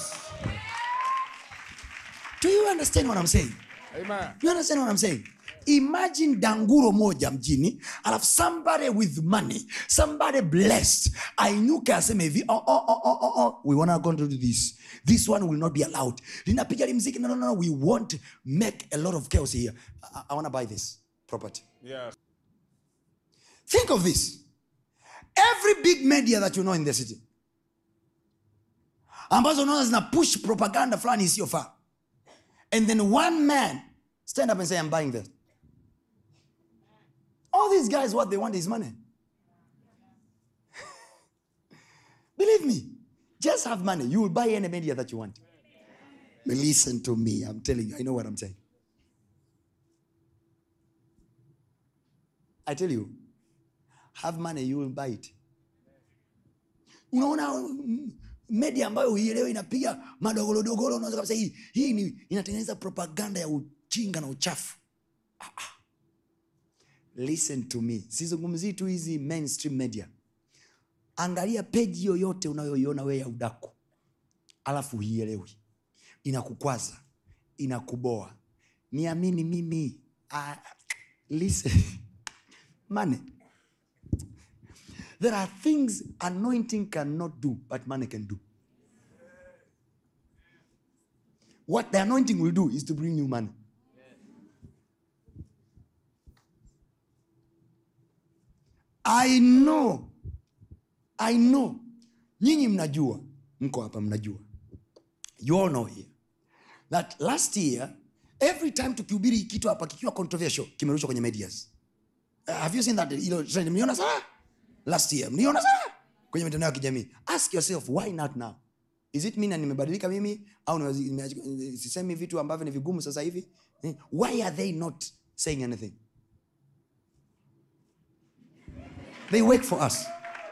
do you understand what I'm saying? Amen. Do you understand what I'm saying? imagine danguro moja mjini alafu somebody with money somebody blessed ainyuke aseme hivi oh, oh, oh, oh, oh, oh. we wanna go to do this this one will not be allowed linapiga limziki no, no, no, we won't make a lot of chaos here i, I wanna buy this property Yes. think of this every big media that you know in the city ambazo unaona zina push propaganda fulani isiyofaa and then one man stand up and say i'm buying this all these guys what they want is money believe me just have money you will buy any media that you want But listen to me i'm telling you i know what i'm saying i tell you have money you will buy it unaona mm, media ambayo huielewi inapiga madogolodogolo unaweza kabisa hii hii ni inatengeneza propaganda ya ujinga na uchafu Ah, ah. listen to me sizungumzii tu hizi mainstream media angalia peji yoyote unayoiona wewe ya udaku alafu huielewi inakukwaza inakuboa niamini mimi ah, listen money There are things anointing cannot do, but money can do. What the anointing will do is to bring you money. I know, I know. Nyinyi mnajua, mko hapa mnajua. You all know here that last year every time tukihubiri kitu hapa kikiwa controversial kimerushwa kwenye medias. Uh, have you seen that? Hilo trend mliona sana? Last year mliona sana kwenye mitandao ya kijamii. Ask yourself why not now? Is it mean nimebadilika mimi au niwazi- nimeachi- sisemi vitu ambavyo ni vigumu sasa hivi? Eh, Why are they not saying anything? They work for us.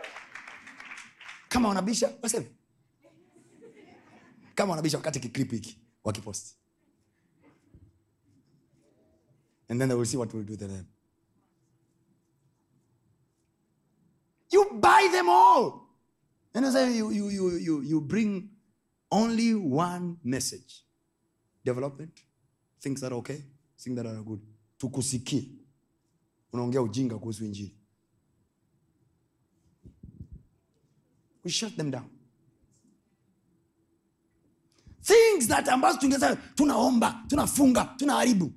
Kama wanabisha waseme. Kama wanabisha wakati kiclip hiki wakipost. And then they will see what we'll do to them. You buy them all. And you say you, you, you, you, you bring only one message development, things that are okay, things that are good. Tukusikie. Unaongea ujinga kuhusu injili. We shut them down. Things that ambazo tungeza tunaomba, tunafunga, tunaharibu.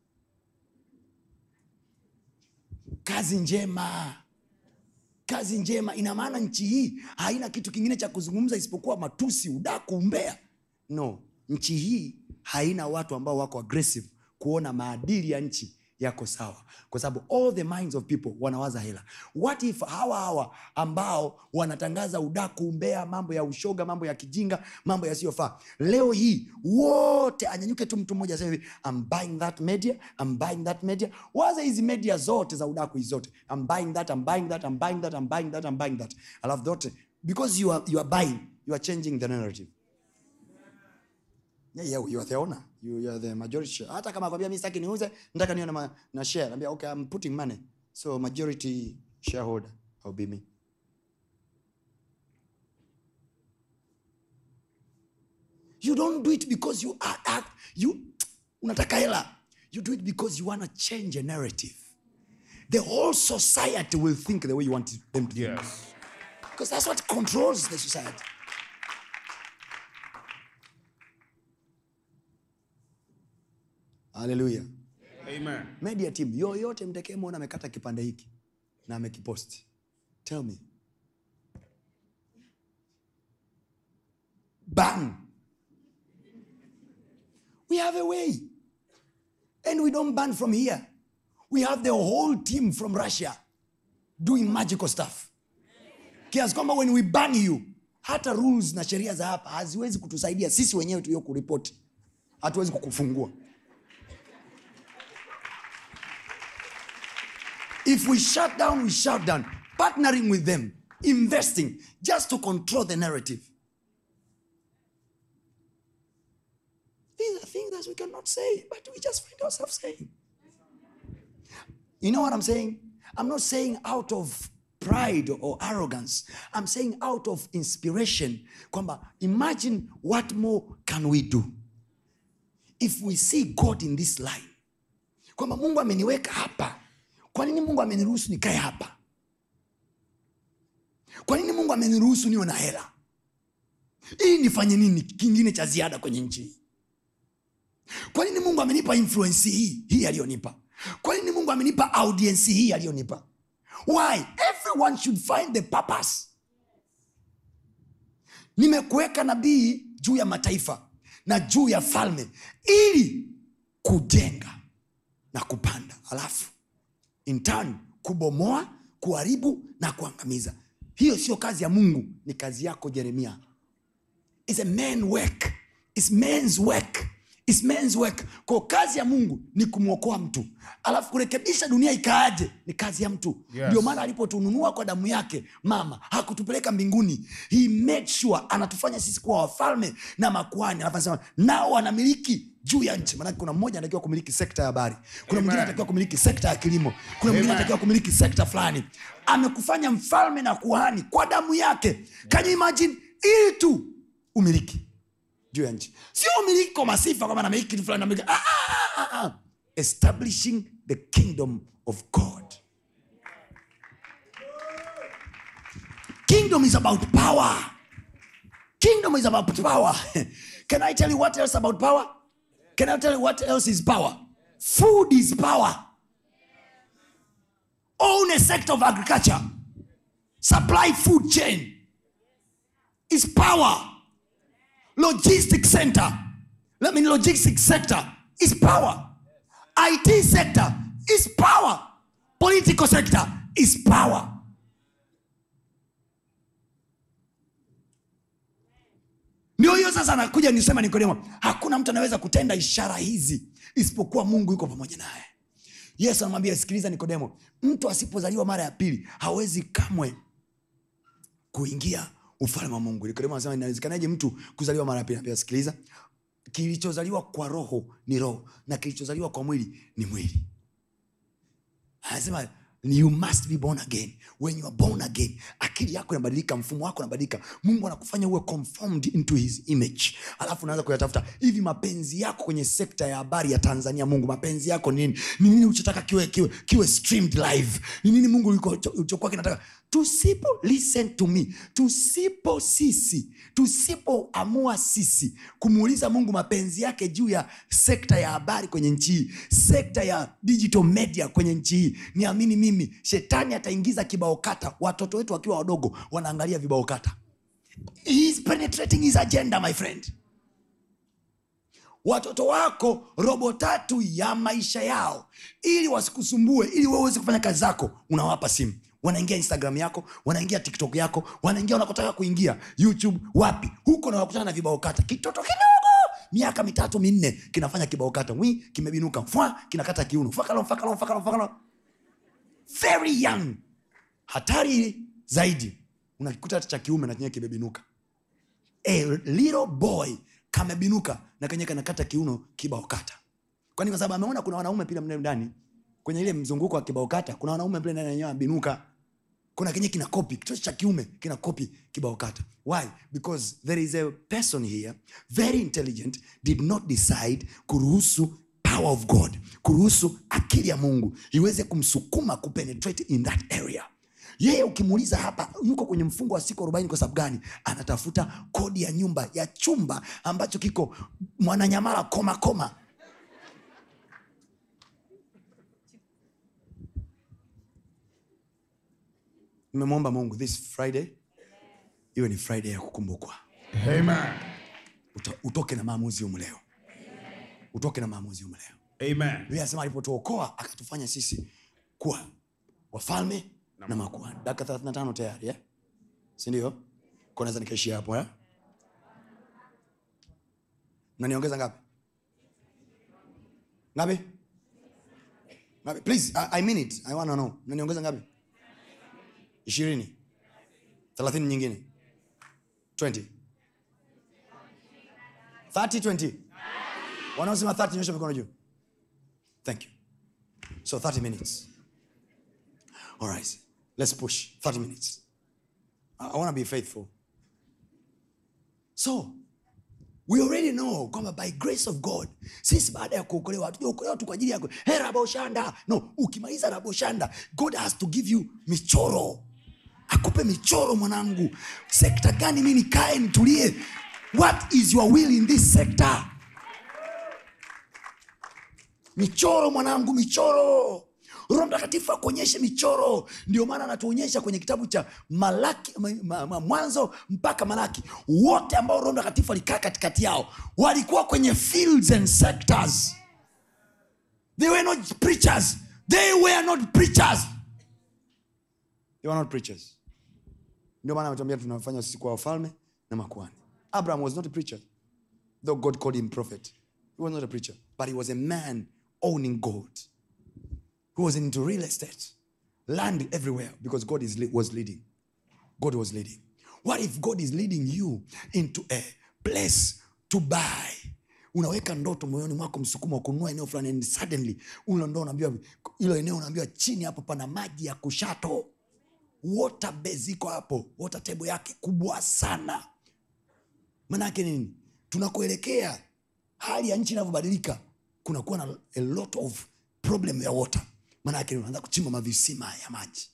Kazi njema kazi njema ina maana nchi hii haina kitu kingine cha kuzungumza isipokuwa matusi udaku umbea no nchi hii haina watu ambao wako aggressive kuona maadili ya nchi yako sawa kwa sababu all the minds of people wanawaza hela what if hawa hawa ambao wanatangaza udaku umbea mambo ya ushoga mambo ya kijinga mambo yasiyofaa leo hii wote anyanyuke tu mtu mmoja aseme hivi I'm buying that media I'm buying that media waza hizi media zote za udaku hizi zote I'm buying that I'm buying that I'm buying that I'm buying that I'm buying that alafu zote because you are, you are buying you are changing the narrative yeah, yeah, you are the owner you, you are the majority share. hata kama kwambia mi sitaki niuze nataka niwe na, ma- na share naambia okay I'm putting money so majority shareholder I'll be me you don't do it because you are, are you unataka hela you do it because you want to change a narrative the whole society will think the way you want them to think Yes. because that's what controls the society haleluya Amen. media team yoyote mtekemona amekata kipande hiki na amekiposti tell me ban we have a way and we don't ban from here we have the whole team from russia doing magical stuff kiasi kwamba when we ban you hata rules na sheria za hapa haziwezi kutusaidia sisi wenyewe tulio kuripoti hatuwezi kukufungua if we shut down we shut down partnering with them investing just to control the narrative these are things that we cannot say but we just find ourselves saying you know what i'm saying i'm not saying out of pride or arrogance i'm saying out of inspiration kwamba imagine what more can we do if we see god in this line kwamba mungu ameniweka hapa kwa nini mungu ameniruhusu nikae hapa kwa nini mungu ameniruhusu niwe na hela ili nifanye nini kingine cha ziada kwenye nchi hii kwa nini mungu amenipa influensi hii hii aliyonipa kwa nini mungu amenipa audiensi hii aliyonipa why everyone should find the purpose nimekuweka nabii juu ya mataifa na juu ya falme ili kujenga na kupanda alafu in turn kubomoa kuharibu na kuangamiza hiyo sio kazi ya mungu ni kazi yako jeremia It's a man work It's man's work It's man's work kwa kazi ya mungu ni kumwokoa mtu alafu kurekebisha dunia ikaaje ni kazi ya mtu Yes. ndio maana alipotununua kwa damu yake mama hakutupeleka mbinguni he made sure anatufanya sisi kuwa wafalme na makuani alafu anasema nao wanamiliki juu ya nchi maanake kuna mmoja anatakiwa kumiliki sekta ya habari kuna mwingine Amen. anatakiwa kumiliki sekta ya kilimo kuna mwingine Amen. anatakiwa kumiliki sekta fulani amekufanya mfalme na kuhani kwa damu yake can you imagine ili tu umiliki juu ya nchi sio umiliki kwa masifa kwamba namiliki kitu fulani namiliki. Ah, ah, ah, ah. establishing the kingdom of god kingdom is about power kingdom is about power can i tell you what else about power can i tell you what else is power food is power own a sector of agriculture supply food chain is power logistics center I mean logistics sector is power it sector is power political sector is power ndio hiyo sasa anakuja nisema nikodemo hakuna mtu anaweza kutenda ishara hizi isipokuwa mungu yuko pamoja naye yesu anamwambia sikiliza nikodemo mtu asipozaliwa mara ya pili hawezi kamwe kuingia ufalme wa mungu nikodemo anasema inawezekanaje mtu kuzaliwa mara ya pili Anambia, sikiliza kilichozaliwa kwa roho ni roho na kilichozaliwa kwa mwili ni mwili anasema you must be born again when you are born again akili yako inabadilika mfumo wako unabadilika mungu anakufanya uwe conformed into his image alafu unaanza kuyatafuta hivi mapenzi yako kwenye sekta ya habari ya tanzania mungu mapenzi yako ni nini ni nini ulichotaka kiwe, kiwe, kiwe streamed live ni nini mungu uliko- ulichokuwa kinataka tusipo listen to me tusipo sisi tusipoamua sisi kumuuliza mungu mapenzi yake juu ya sekta ya habari kwenye nchi hii sekta ya digital media kwenye nchi hii niamini mimi shetani ataingiza kibao kata watoto wetu wakiwa wadogo wanaangalia vibao kata He is penetrating his agenda my friend watoto wako robo tatu ya maisha yao ili wasikusumbue ili wewe uweze kufanya kazi zako unawapa simu wanaingia instagram yako wanaingia tiktok yako wanaingia unakotaka kuingia youtube wapi huko na wakutana na vibao kata kitoto kidogo miaka mitatu minne kinafanya kibao kata wi kimebinuka fwa kinakata kiuno fakalo fakalo fakalo fakalo very young hatari zaidi unakikuta hata cha kiume na chenyewe kimebinuka a little boy kamebinuka na kenye kanakata kiuno kibao kata kwani kwa sababu ameona kuna wanaume pia mle ndani kwenye ile mzunguko wa kibao kata kuna wanaume pale ndani yenyewe abinuka kuna kenye kina kopi kitoto cha kiume kina kopi kibao kata why because there is a person here very intelligent did not decide kuruhusu power of god kuruhusu akili ya mungu iweze kumsukuma kupenetrate in that area yeye ukimuuliza hapa yuko kwenye mfungo wa siku arobaini kwa sababu gani anatafuta kodi ya nyumba ya chumba ambacho kiko mwananyamala koma koma nimemwomba mungu this friday iwe ni friday ya kukumbukwa Amen. Uto, utoke na maamuzi humu leo utoke na maamuzi humu leo Amen. biblia anasema alipotuokoa akatufanya sisi kuwa wafalme na makuhani dakika 35 tayari eh? sindio naweza nikaishia hapo eh? naniongeza ngapi ngapi ngapi please I, I mean it i wanna know naniongeza ngapi ishirini thelathini nyingine 20 30 20 wanaosema 30 nyosha mikono juu thank you so 30 minutes all right let's push 30 minutes i, I want to be faithful so we already know kwamba by grace of god sisi baada ya kuokolewa hatujaokolewa tu kwa ajili yako hey, raboshanda no ukimaliza raboshanda god has to give you michoro akupe michoro mwanangu sekta gani mi nikae nitulie what is your will in this sector michoro mwanangu michoro roho mtakatifu akuonyeshe michoro ndio maana anatuonyesha kwenye kitabu cha malaki ma, ma, ma, mwanzo mpaka malaki wote ambao roho mtakatifu alikaa katikati yao walikuwa kwenye fields and sectors they were not preachers they were not preachers they were not preachers ndio maana ametuambia tunafanya sisi kuwa wafalme na makuani abraham was not a preacher though god called him prophet he was not a preacher but he was a man owning gold who was into real estate land everywhere because god is, was leading god was leading what if god is leading you into a place to buy unaweka ndoto moyoni mwako msukumo wa kununua eneo fulani and suddenly ulo ndo unaambiwa ilo eneo unaambiwa chini hapo pana maji ya kushato water base iko hapo water table yake kubwa sana manake nini tunakuelekea hali ya nchi inavyobadilika kunakuwa na a lot of problem ya water manake unaanza kuchimba mavisima ya maji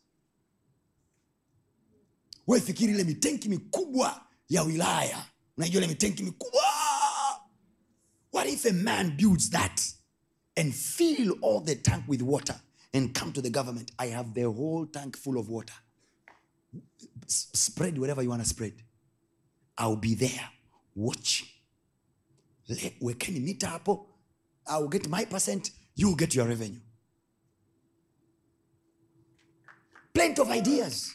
we fikiri ile mitenki mikubwa ya wilaya unajua ile mitenki mikubwa what if a man builds that and fill all the tank with water and come to the government i have the whole tank full of water S- spread whatever you want to spread i'll be there watching Le- wekeni mita hapo ill get my percent you get your revenue plenty of ideas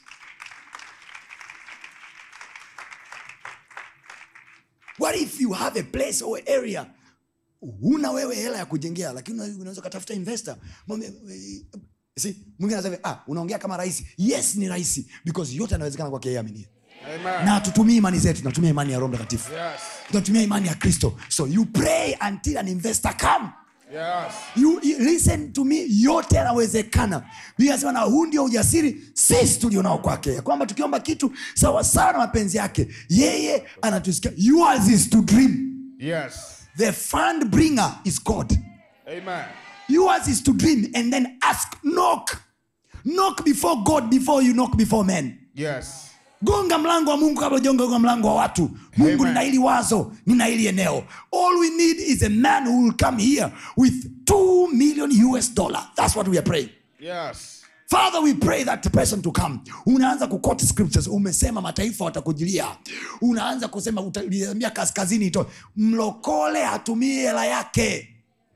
what if you have a place or area huna wewe hela ya kujengea lakini una- unaweza ukatafuta investor Mwambie, eh, see, mwingine anasema ah, unaongea kama rahisi yes ni rahisi because yote anawezekana kwake yeye aminie Amen. na hatutumii imani zetu tunatumia imani ya roho mtakatifu Yes. tunatumia imani ya kristo so you pray until an investor come Yes. you, you listen to me yote yanawezekana biblia anasema na huu ndio ujasiri sisi tulionao kwake ya kwamba tukiomba kitu sawasawa na mapenzi yake yeye anatusikia yours is to dream Yes. the fund bringer is god Amen. yours is to dream and then ask knock knock before god before you knock before men Yes. gonga mlango wa mungu kabla ujagonga mlango wa watu mungu Amen. nina hili wazo nina hili eneo all we need is a man who will come here with 2 million us dollar that's what we are praying Yes. father we pray that person to come unaanza kuquote scriptures umesema mataifa watakujilia unaanza kusema utaliambia kaskazini ito mlokole hatumii hela yake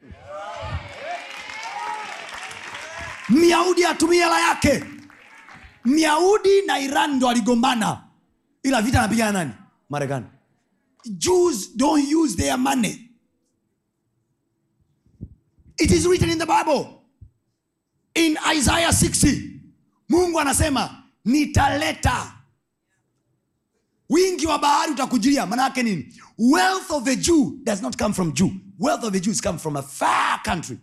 myahudi hatumii hela yake myahudi na iran ndo aligombana ila vita anapigana nani marekani jews don't use their money it is written in the bible in isaiah 60 mungu anasema nitaleta wingi wa bahari utakujilia maanaake nini wealth of a jew does not come from jew wealth of a jews come from a far country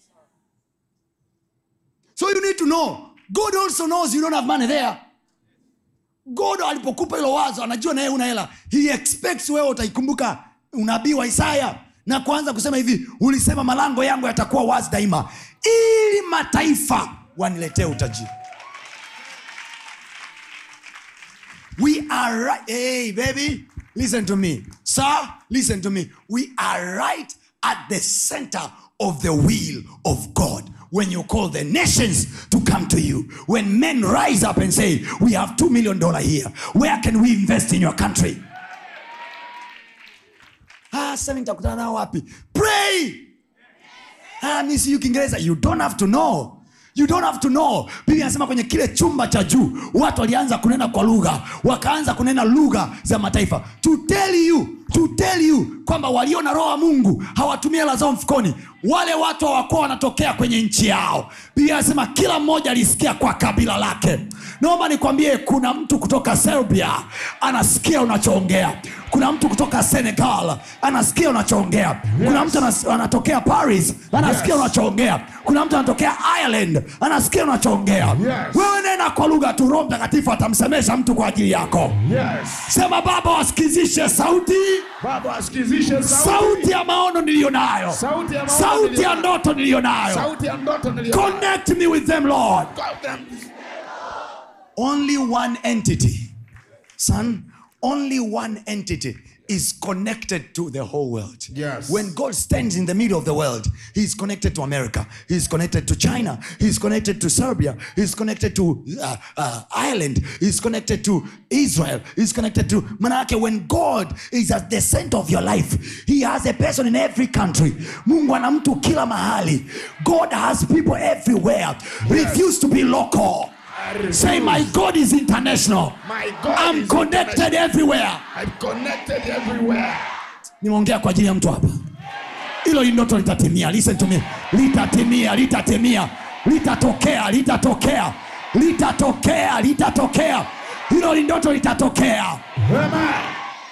so you need to know god also knows you don't have money there god alipokupa hilo wazo anajua naye una hela he expects wewe utaikumbuka unabii wa isaya na kuanza kusema hivi ulisema malango yangu yatakuwa wazi daima ili mataifa waniletee utajiri we are right hey baby listen to me sir listen to me we are right at the center of the will of god when you call the nations to come to you when men rise up and say we have two million dollar here where can we invest in your country ah sasa nitakutana nao wapi pray ah, mi siyu kiingereza you don't have to know you don't have to know biblia anasema kwenye kile chumba cha juu watu walianza kunena kwa lugha wakaanza kunena lugha za mataifa to tell you to tell you kwamba walio na roho wa mungu hawatumia hela zao mfukoni wale watu hawakuwa wanatokea kwenye nchi yao biblia anasema kila mmoja alisikia kwa kabila lake naomba nikwambie kuna mtu kutoka serbia anasikia unachoongea kuna mtu kutoka senegal anasikia unachoongea kuna mtu anas- anatokea paris anasikia Yes. unachoongea kuna mtu anatokea ireland anasikia unachoongea Yes. wewe nena kwa lugha tu roho mtakatifu atamsemesha mtu kwa ajili yako Yes. sema baba wasikizishe sauti Baba asikizishe sauti ya maono niliyo nayo Sauti ya maono sauti niliyo ya nayo. ndoto niliyo nayo sauti ya ndoto niliyo connect me with them lord nayo. only one entity son only one entity is connected to the whole world Yes. when god stands in the middle of the world he's connected to america he's connected to china he's connected to serbia he's connected to uh, uh, ireland he's connected to israel he's connected to manake when god is at the center of your life he has a person in every country mungu ana mtu kila mahali god has people everywhere refuse to be local Say, my God is international. My God I'm is connected everywhere. I'm connected everywhere. Nimeongea kwa ajili ya mtu hapa. Hilo ndoto litatimia. Listen to me. Litatimia, litatimia, litatokea, litatokea, litatokea, litatokea. Hilo ndoto litatokea. Amen.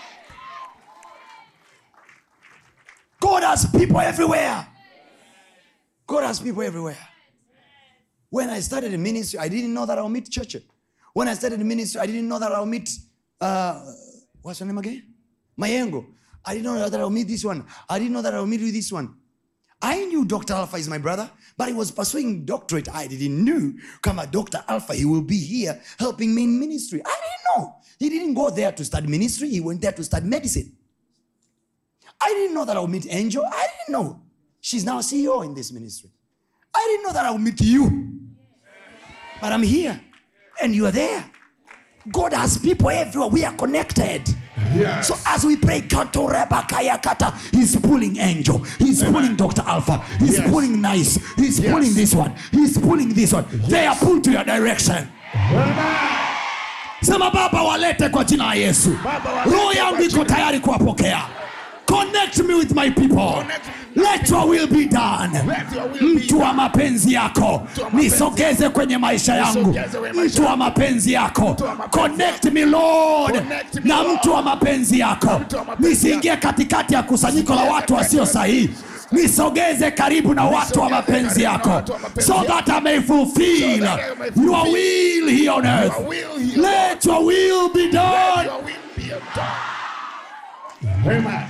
God has people everywhere. God has people everywhere. When I started in ministry, I didn't know that I'll meet church. When I started in ministry, I didn't know that I'll meet, uh, what's her name again? Mayengo. I didn't know that I'll meet this one. I didn't know that I'll meet with this one. I knew Dr. Alpha is my brother, but he was pursuing doctorate. I didn't know. Come on, Dr. Alpha, he will be here helping me in ministry. I didn't know. He didn't go there to study ministry. He went there to study medicine. I didn't know that I would meet Angel. I didn't know. She's now CEO in this ministry. I didn't know that I would meet you. But I'm here and you are there. God has people everywhere. We are connected. Yes. So as we pray, Kato Reba Kaya Kata, he's pulling Angel, he's pulling Dr. Alpha, he's Yes. pulling Nice, he's Yes. pulling this one, he's pulling this one. They are pulled to your direction. Amen. Sema Baba, walete kwa jina la Yesu. Baba, walete Roho kwa yangu iko jina- tayari kuwapokea. Connect me with my people. Connect me with Let your will be done. Let your will be Mtu wa mapenzi yako Mtu wa mapenzi. nisogeze kwenye maisha yangu. Nisogeze kwenye maisha Mtu wa yangu. mapenzi yako Mtu wa mapenzi connect me Lord Connect me, na Lord. mtu wa mapenzi yako. mtu wa mapenzi Nisiingie katikati ya kusanyiko la watu wasio sahihi. Nisogeze karibu na watu wa Nisogeze mapenzi karibu na yako watu wa mapenzi so yako. that I may fulfill So that I may fulfill your will here on earth. Your will here. Let your will be Let done. your will be done. Amen.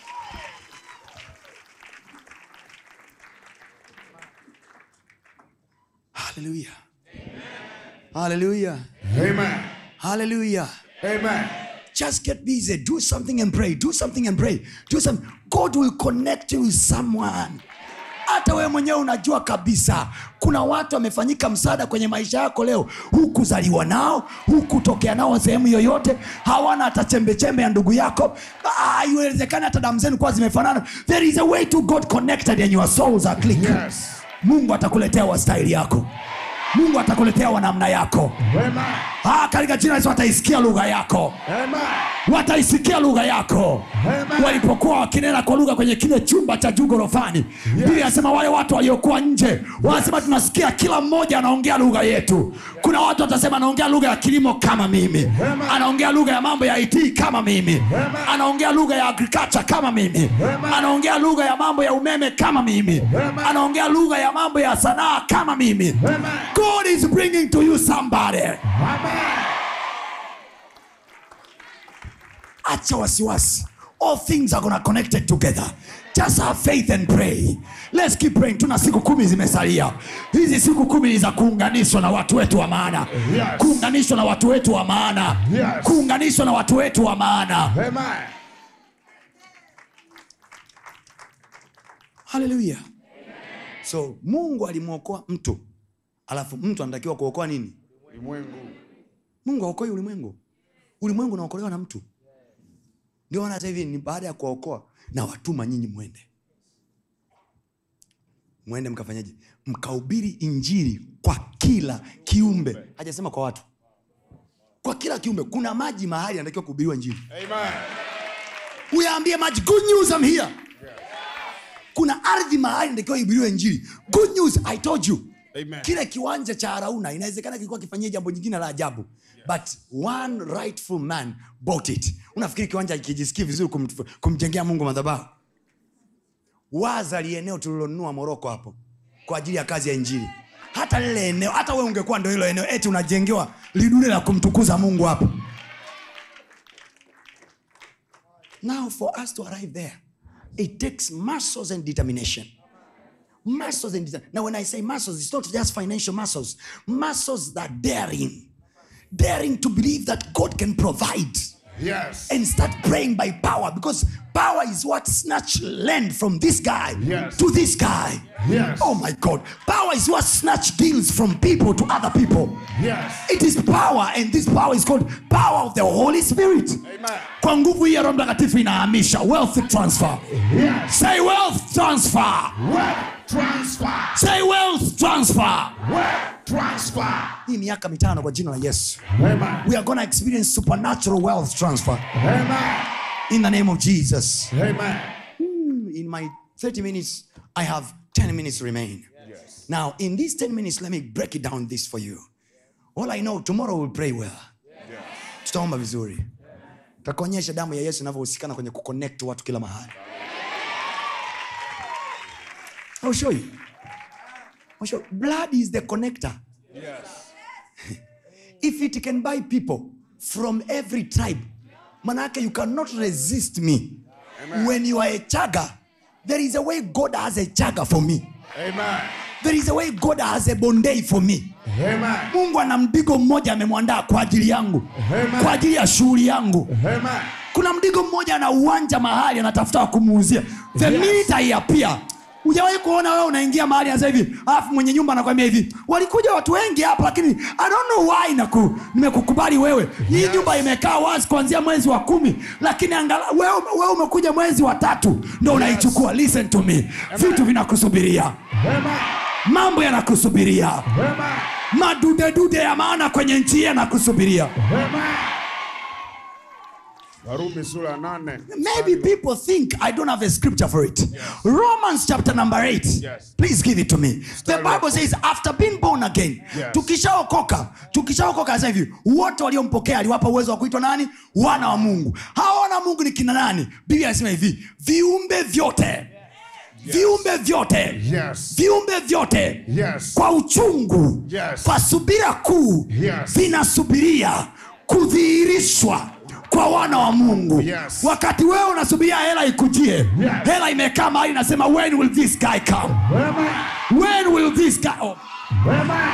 Hallelujah. Hallelujah. Amen. Hallelujah. Amen. Just get busy. Do something and pray. Do something and pray. Do something. God will connect you with someone. hata wewe mwenyewe unajua kabisa kuna watu wamefanyika msaada kwenye maisha yako leo hukuzaliwa nao hukutokea nao sehemu yoyote hawana hata chembechembe ya ndugu yako Ah, iwezekani hata damu zenu kuwa zimefanana there is a way to god connected and your souls are click Yes. mungu atakuletea wa staili yako mungu atakuletea wa namna yako Amen. ah, katika jina la Yesu wataisikia lugha yako Amen. wataisikia lugha yako Amen. walipokuwa wakinena kwa lugha kwenye kile chumba cha juu gorofani bili anasema wale watu waliokuwa nje wanasema tunasikia kila mmoja anaongea lugha yetu kuna watu watasema anaongea lugha ya kilimo kama mimi anaongea lugha ya mambo ya it kama mimi anaongea lugha ya agriculture kama mimi anaongea lugha ya mambo ya umeme kama mimi anaongea lugha ya mambo ya sanaa kama mimi god is bringing to you somebody acha wasiwasi all things are gonna connected together just have faith and pray let's keep praying tuna siku kumi zimesalia hizi siku kumi ni za kuunganishwa na watu wetu wa maana Yes. kuunganishwa na watu wetu wa maana Yes. kuunganishwa na watu wetu wa maana Amen. haleluya so mungu alimwokoa mtu alafu mtu anatakiwa kuokoa nini Ulimwengu. mungu aokoi ulimwengu ulimwengu unaokolewa na mtu ndio maana hata hivi ni baada ya kuwaokoa na watuma nyinyi mwende mwende mkafanyaje mkahubiri injili kwa kila kiumbe hajasema kwa watu kwa kila kiumbe kuna maji mahali anatakiwa kuhubiriwa injili Amen. uyaambie maji good news I'm here kuna ardhi mahali natakiwa ihubiriwe injili good news i told you Amen. kile kiwanja cha arauna inawezekana kilikuwa kifanyia jambo jingine la ajabu but one rightful man bought it unafikiri kiwanja kijisikii vizuri kum, kumjengea mungu madhabahu waza li eneo tulilonunua moroko hapo kwa ajili ya kazi ya injili hata lile eneo hata we ungekuwa ndo hilo eneo eti unajengewa lidule la kumtukuza mungu hapo now for us to arrive there it takes muscles and determination muscles and determination. now when i say muscles it's not just financial muscles muscles that daring daring to believe that god can provide Yes. and start praying by power because power is what snatched land from this guy Yes. to this guy. Yes. Oh my God. Power is what snatched deals from people to other people. Yes. It is power, and this power is called power of the Holy Spirit. Amen. Kwa nguvu hii ya Roho Mtakatifu inahamisha wealth transfer. Yes. Say wealth transfer. Wealth transfer. Say wealth transfer. Wealth transfer. Hii miaka mitano kwa jina la Yesu. Amen. We are going to experience supernatural wealth transfer Amen. in the name of Jesus. Amen. in my 30 minutes, I have 10 minutes remain. Yes. Now, in these 10 minutes, let me break it down this for you. All I know, tomorrow we'll pray well. Tutaomba vizuri. Takuonyesha damu ya Yesu inavyohusikana kwenye kuconnect watu kila mahali. I'll show you. I'll show you. Blood is the connector. Yes. If it can buy people from every tribe, manake you cannot resist me. Amen. When you are a chaga, there is a way God has a chaga for me. Amen. There is a way God has a bondei for me. Amen. Mungu ana mdigo mmoja amemwandaa kwa ajili yangu, Amen. kwa ajili ya shughuli yangu. Amen. Kuna mdigo mmoja ana uwanja mahali anatafuta wa kumuuzia. The Yes. minute I appear, hujawahi kuona wewe unaingia mahali sasa hivi alafu mwenye nyumba anakwambia hivi walikuja watu wengi hapa lakini i don't know why naku, nimekukubali wewe hii Yes. nyumba imekaa wazi kuanzia mwezi wa kumi lakini angala, wewe, wewe umekuja mwezi wa tatu ndo unaichukua listen to me vitu vinakusubiria Amen. mambo yanakusubiria Amen. madudedude ya maana kwenye nchi hii yanakusubiria Amen. Warumi sura ya nane. maybe people think i don't have a scripture for it romans chapter number 8 Yes. please give it to me the Mstari wa bible says after being born again Yes. tukishaokoka tukishaokoka sasa hivi wote waliompokea aliwapa uwezo wa kuitwa nani wana wa mungu hawa wana wa mungu ni kina nani biblia anasema hivi viumbe vyote viumbe vyote Yes. viumbe vyote Yes. kwa uchungu Yes. kwa subira kuu Yes. vinasubiria kudhihirishwa kwa wana wa mungu Yes. wakati wewe unasubiria hela ikujie Yes. hela imekaa mahali inasema when will this guy come Amen. when will this guy oh. Amen.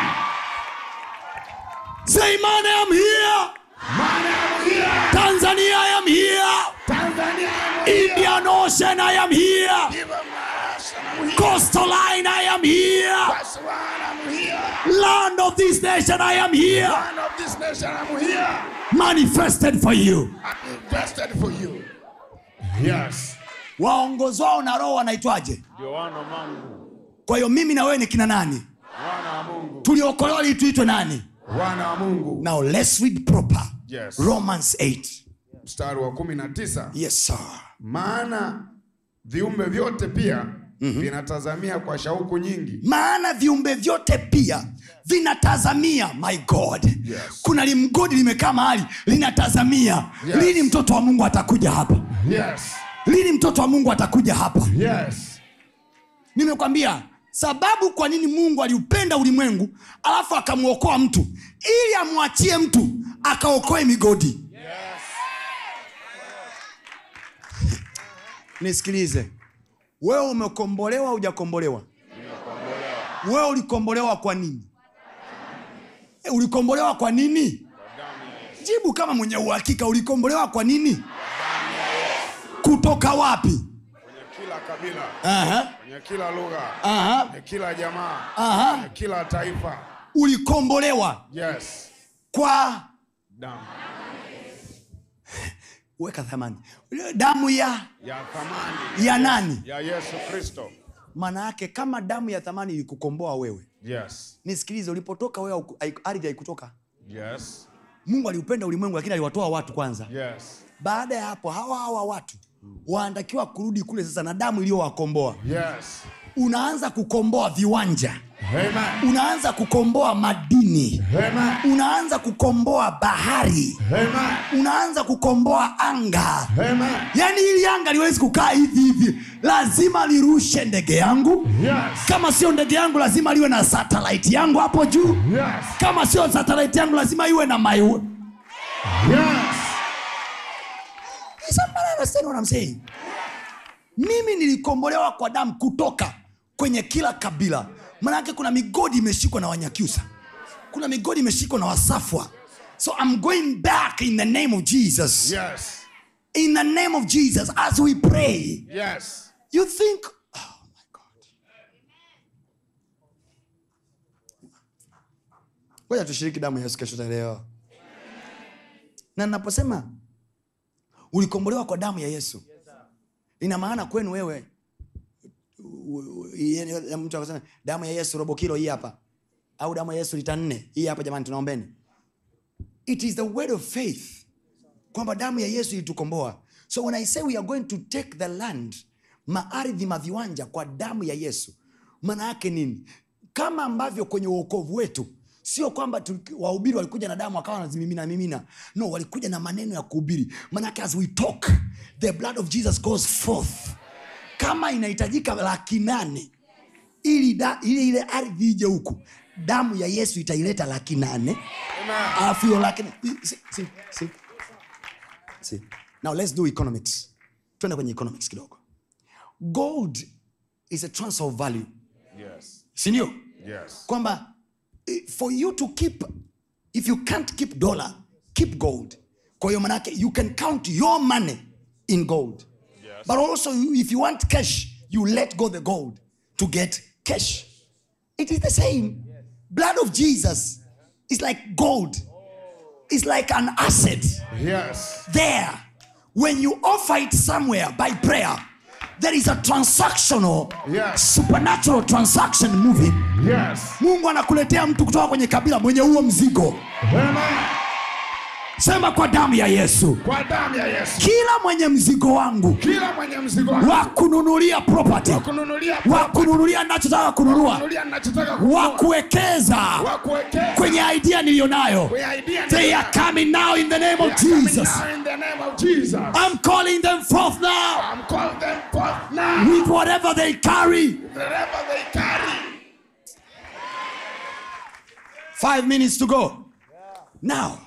say man I am here Man, I'm here. tanzania I am here Tanzania, I'm here. indian ocean I am here Give 'em us, I'm here. coastal line I am here That's why I'm here. land of this nation I am here Man of this nation, I'm here. manifested for you I'm invested for you. Yes. waongozwao na roho wanaitwaje Ndio wana wa Mungu. kwa hiyo mimi na wewe ni kina nani Wana wa Mungu. tuliokolewa ili tuitwe nani Wana wa Mungu. now let's read proper Yes. romans 8 mstari wa kumi na tisa yes sir maana viumbe vyote pia vinatazamia kwa shauku nyingi maana viumbe vyote pia vinatazamia my god Yes. kuna limgodi limekaa mahali linatazamia Yes. lini mtoto wa mungu atakuja hapa yes. lini mtoto wa mungu atakuja hapa Yes. nimekwambia sababu kwa nini mungu aliupenda ulimwengu alafu akamwokoa mtu ili amwachie mtu akaokoe migodi nisikilize wewe umekombolewa hujakombolewa wewe ulikombolewa kwa nini e, ulikombolewa kwa nini jibu kama mwenye uhakika ulikombolewa kwa nini kutoka wapi kwenye kila kabila Aha, kwenye kila lugha aha, kwenye kila jamaa aha. kwenye kila taifa ulikombolewa yes. kwa damu weka thamani damu ya ya thamani ya nani ya yesu kristo maana yake kama damu ya thamani ilikukomboa wewe yes. nisikilize ulipotoka wewe hauku- haiku- ardhi haikutoka Yes. mungu aliupenda ulimwengu lakini aliwatoa watu kwanza Yes. baada ya hapo hawa hawa watu wanatakiwa kurudi kule sasa na damu iliyowakomboa Yes. unaanza kukomboa viwanja Amen. unaanza kukomboa madini Amen. unaanza kukomboa bahari Amen. unaanza kukomboa anga Amen. yaani hili anga liwezi kukaa hivi hivi lazima lirushe ndege yangu Yes. kama sio ndege yangu lazima liwe na satellite yangu hapo juu Yes. kama sio satellite yangu lazima iwe na my Yes. Is somebody understand what I'm saying? mimi nilikombolewa kwa damu kutoka kwenye kila kabila manake kuna migodi imeshikwa na wanyakyusa kuna migodi imeshikwa na wasafwa so i'm going back in the name of jesus Yes. in the name of jesus as we pray Yes. you think oh my god ngoja tushiriki damu ya yesu kesho taelewa na naposema ulikombolewa kwa damu ya yesu ina maana kwenu wewe u- u- yeye- mtu akasema damu ya yesu robo kilo hii hapa au damu ya yesu lita nne hii hapa jamani tunaombeni it is the word of faith kwamba damu ya yesu ilitukomboa so when i say we are going to take the land maardhi maviwanja kwa damu ya yesu maana yake nini kama ambavyo kwenye uokovu wetu sio kwamba tu- wahubiri walikuja na damu wakawa wanazimimina mimina no walikuja na maneno ya kuhubiri maanake as we talk the blood of jesus goes forth kama inahitajika laki nane ili da, ile ile ardhi ije huku damu ya yesu itaileta laki nane Amen. alafu hiyo laki see, see, see. See. now let's do economics twende kwenye economics kidogo gold is a transfer of value Yes. sindio Yes. kwamba eh, for you to keep if you can't keep dollar keep gold kwa hiyo manake you can count your money in gold Yes. but also you- if you want cash you let go the gold to get cash it is the same blood of jesus is like gold it's like an asset Yes. there when you offer it somewhere by prayer there is a transactional Yes. supernatural transaction moving Yes. mungu anakuletea mtu kutoka kwenye kabila mwenye huo mzigo Amen. sema kwa damu ya yesu Kwa damu ya Yesu. kila mwenye mzigo wangu Kila mwenye mzigo wako wa kununulia property kununulia wa kununulia nachotaka kununua kununulia ninachotaka wa kununua. kuwekeza Wa kuwekeza kwenye idea niliyonayo kwenye idea they are coming now in the name They of are coming jesus now in the name of Jesus. i'm calling them forth now I'm calling them forth now. with whatever they carry Wherever they carry. five minutes to go now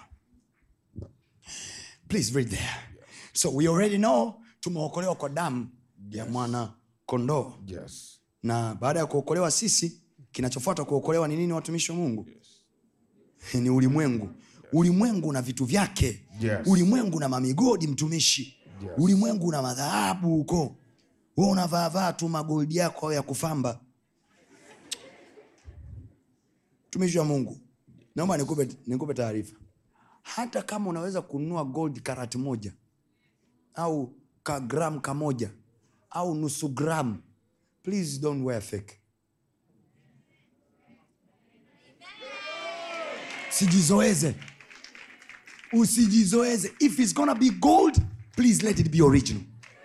please read there so we already know tumeokolewa kwa damu ya mwana kondoo Yes. na baada ya kuokolewa sisi kinachofuata kuokolewa ni nini watumishi wa mungu ni ulimwengu ulimwengu na vitu vyake Yes. ulimwengu na mamigodi mtumishi Yes. ulimwengu na madhahabu huko we unavaavaa tu magoldi yako au ya kufamba mtumishi wa mungu naomba nikupe, nikupe taarifa hata kama unaweza kununua gold karati moja au ka gram kamoja au nusu gram please don't wear fake sijizoeze usijizoeze if it's gonna be gold please let it be original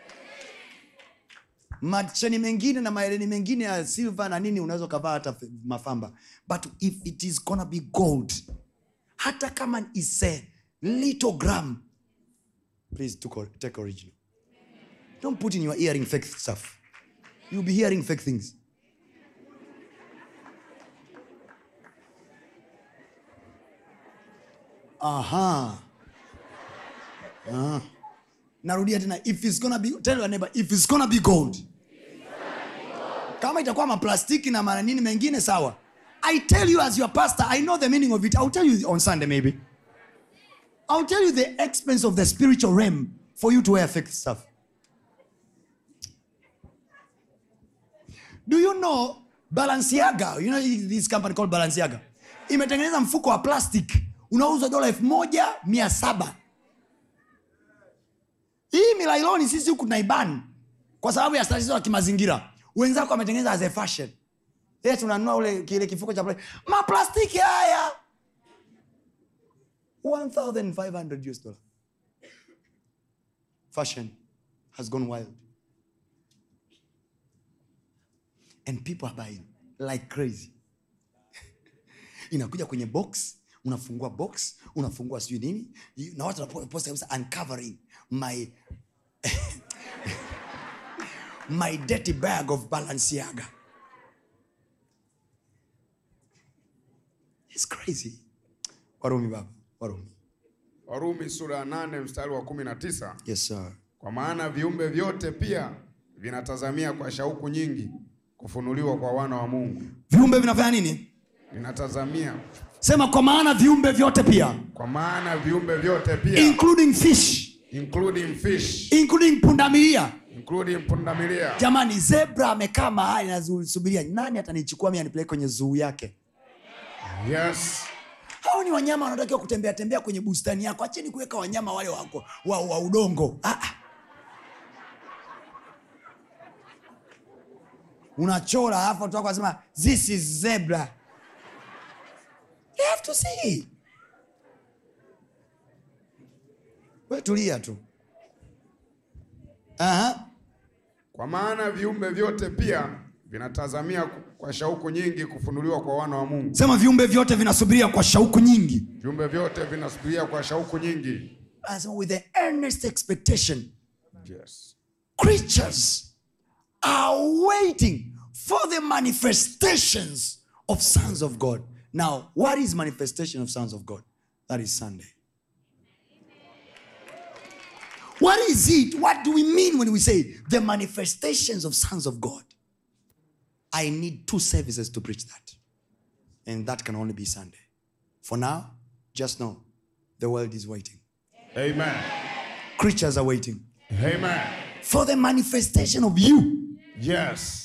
macheni mengine na maeleni mengine ya silver na nini unaweza ukavaa hata f- mafamba but if it is gonna be gold hata kama is a little gram please took- take original don't put in your earring fake stuff you'll be hearing fake things aha Ah. narudia tena if it's gonna be tell your neighbor if it's gonna be gold kama itakuwa maplastiki na mananini mengine sawa i tell you as your pastor i know the meaning of it i'll tell you on sunday maybe i'll tell you the expense of the spiritual realm for you to wear fake stuff do you know balenciaga you know this company called balenciaga imetengeneza mfuko wa plastic unauzwa dola elfu moja mia saba hii milailoni sisi huku tunaiban kwa sababu ya tatizo la kimazingira wenzako wametengeneza as a fashion ye tunanunua ule kile kifuko cha pla- maplastiki haya 1500 US dollar fashion has gone wild and people are buying like crazy inakuja kwenye box unafungua box unafungua sijui nini na watu wanaposta kabisa uncovering my my dirty bag of balenciaga It's crazy warumi baba warumi warumi sura ya nane mstari wa kumi na tisa yes sir kwa maana viumbe vyote pia vinatazamia kwa shauku nyingi kufunuliwa kwa wana wa mungu viumbe vinafanya nini vinatazamia sema kwa maana viumbe vyote pia kwa maana viumbe vyote pia including fish including fish including pundamilia including pundamilia jamani zebra amekaa mahali nasubiria nani atanichukua mi anipeleke kwenye zuu yake yes hao ni wanyama wanatakiwa kutembea tembea kwenye bustani yako acheni kuweka wanyama wale wako wa, wa udongo ah, ah. unachora alafu watu wako wanasema this is zebra you have to see we tulia tu Aha. kwa maana viumbe vyote pia vinatazamia kwa shauku nyingi kufunuliwa kwa wana wa mungu sema viumbe vyote vinasubiria kwa shauku nyingi viumbe vyote vinasubiria kwa shauku nyingi anasema with the earnest expectation yes. creatures are waiting for the manifestations of sons of God. Now, what is manifestation of sons of God? That is Sunday. What is it? What do we mean when we say the manifestations of sons of God? I need two services to preach that. And that can only be Sunday. For now, just know the world is waiting. amen Creatures are waiting amen for the manifestation of you. yes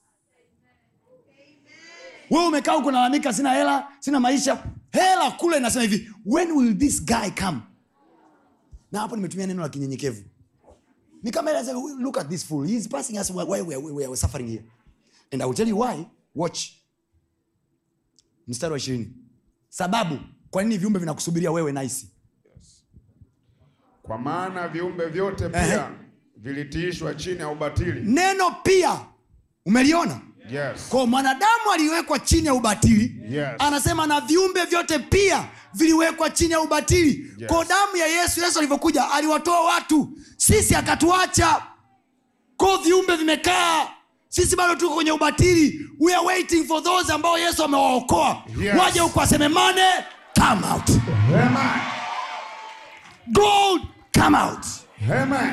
wewe umekaa huko nalalamika sina hela sina maisha hela kule inasema hivi when will this guy come na hapo nimetumia neno la kinyenyekevu ni kama ile anasema, look at this fool he is passing us why we, we, we are suffering here and i will tell you why watch mstari wa ishirini sababu kwa nini viumbe vinakusubiria wewe naisi kwa maana viumbe vyote Ehe. pia vilitiishwa chini ya ubatili neno pia umeliona yes kwa mwanadamu aliwekwa chini ya ubatili Yes. anasema na viumbe vyote pia viliwekwa chini ya ubatili Yes. kwa damu ya yesu yesu alivyokuja aliwatoa watu sisi akatuacha ko viumbe vimekaa sisi bado tuko kwenye ubatili we are waiting for those ambao yesu amewaokoa Yes. waje huku wasememane come out amen gold come out amen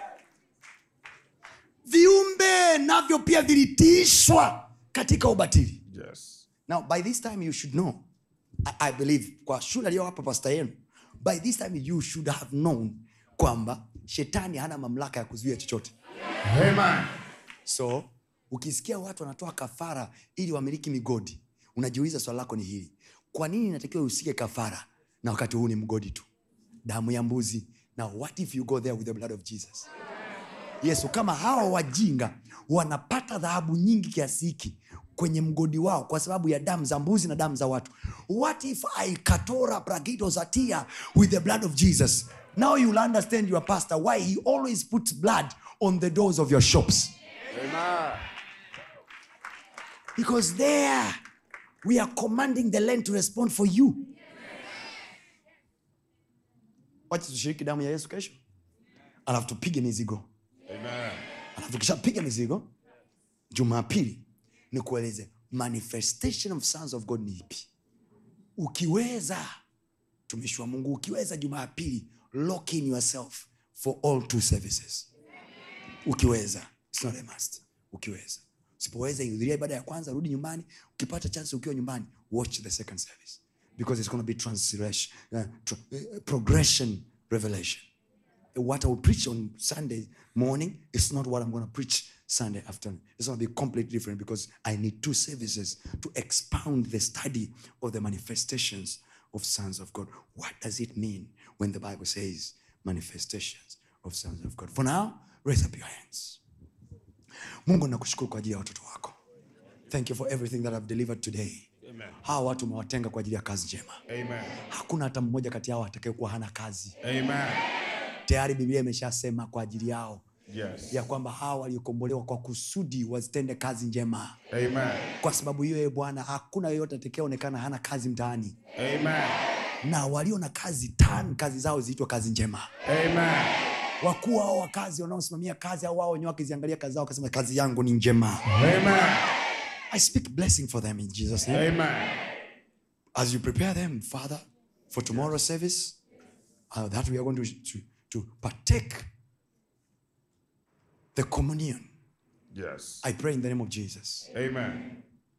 viumbe navyo pia vilitiishwa katika ubatili yes Now, by this time, you should know, I, I believe, kwa shule aliyowapa pasta yenu, by this time you should have known kwamba shetani hana mamlaka ya kuzuia chochote. amen So, ukisikia watu wanatoa kafara ili wamiliki migodi, unajiuliza swali lako ni hili: kwa nini inatakiwa usike kafara na wakati huu ni mgodi tu, damu ya mbuzi? Now, what if you go there with the blood of Jesus? yesu kama hawa wajinga wanapata dhahabu nyingi kiasi hiki kwenye mgodi wao kwa sababu ya damu za mbuzi na damu za watu what if i katora bragidozatia with the blood of jesus now you'll understand your pastor why he always puts blood on the doors of your shops Amen. because there we are commanding the land to respond for you wacha tushiriki damu ya yesu kesho alafu tupige mizigo Amen. alafu tukishapiga mizigo jumapili ni kueleze manifestation of sons of god ni ipi ukiweza tumishi wa mungu ukiweza jumapili lock in yourself for all two services ukiweza It's not a must. ukiweza usipoweza ihudhuria ibada ya kwanza rudi nyumbani ukipata chance ukiwa nyumbani watch the second service because it's going to be translation uh, tr- uh, progression revelation what I will preach on Sunday morning is not what I'm going to preach Sunday afternoon. It's going to be completely different because I need two services to expound the study of the manifestations of sons of God. What does it mean when the Bible says manifestations of sons of God? For now, raise up your hands. Mungu nakushukuru kwa ajili ya watoto wako. Thank you for everything that I've delivered today. Amen. Hawa watu umewatenga kwa ajili ya kazi njema. Amen. Hakuna hata mmoja kati yao atakayekuwa hana kazi. Amen. Tayari Biblia imeshasema kwa ajili yao Yes. ya kwamba hawa waliokombolewa kwa kusudi wazitende kazi njema Amen. kwa sababu hiyo ye bwana hakuna yeyote atakayeonekana hana kazi mtaani Amen. na walio na kazi tan kazi zao ziitwa kazi njema Amen. wakuu hao wa kazi wanaosimamia kazi au wao wenyewe wakiziangalia kazi zao wakasema kazi yangu ni njema Amen. i speak blessing for them in jesus name Amen. as you prepare them father for tomorrow's service uh, that we are going to, to, to partake the communion Yes. i pray in the name of jesus Amen.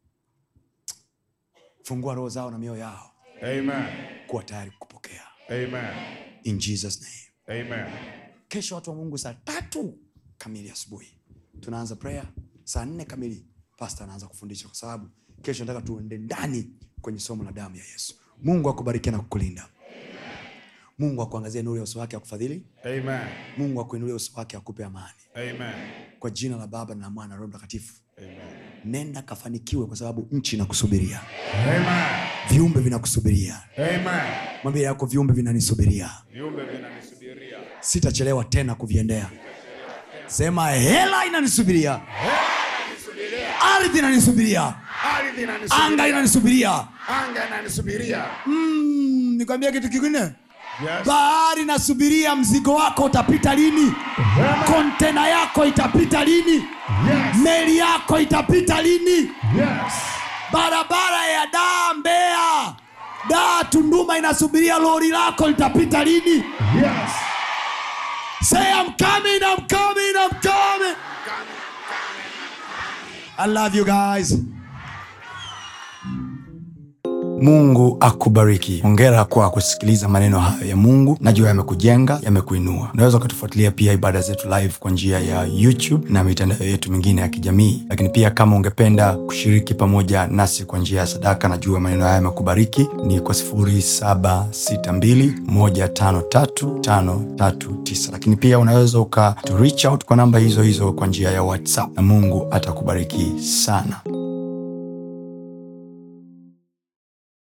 fungua roho zao na mioyo yao Amen. kuwa tayari kupokea Amen. in jesus name Amen. kesho watu wa mungu saa tatu kamili asubuhi tunaanza prayer saa nne kamili pasta anaanza kufundisha kwa sababu kesho nataka tuende ndani kwenye somo la damu ya yesu mungu akubariki na kukulinda mungu akuangazie nuru ya uso wake akufadhili Amen. mungu akuinulie uso wake akupe amani Amen. kwa jina la baba na la mwana na roho mtakatifu Amen. nenda kafanikiwe kwa sababu nchi inakusubiria Amen. viumbe vinakusubiria Amen. mwambie yako viumbe vinanisubiria Viumbe vinanisubiria. sitachelewa tena kuviendea sema hela inanisubiria ardhi inanisubiria Ardhi inanisubiria. anga inanisubiria Anga inanisubiria. mm, nikwambia kitu kingine Yes. bahari inasubiria mzigo wako utapita lini kontena yako itapita lini Yes. meli yako itapita lini Yes. barabara ya daa mbea daa tunduma inasubiria lori lako litapita lini Yes. say I'm coming, I'm coming, I'm coming. I love you guys. mungu akubariki hongera kwa kusikiliza maneno hayo ya mungu najua yamekujenga yamekuinua unaweza ukatufuatilia pia ibada zetu live kwa njia ya youtube na mitandao yetu mingine ya kijamii lakini pia kama ungependa kushiriki pamoja nasi kwa njia ya sadaka najua maneno haya yamekubariki ni kwa 762153539 lakini pia unaweza uka to reach out kwa namba hizo hizo kwa njia ya whatsapp na mungu atakubariki sana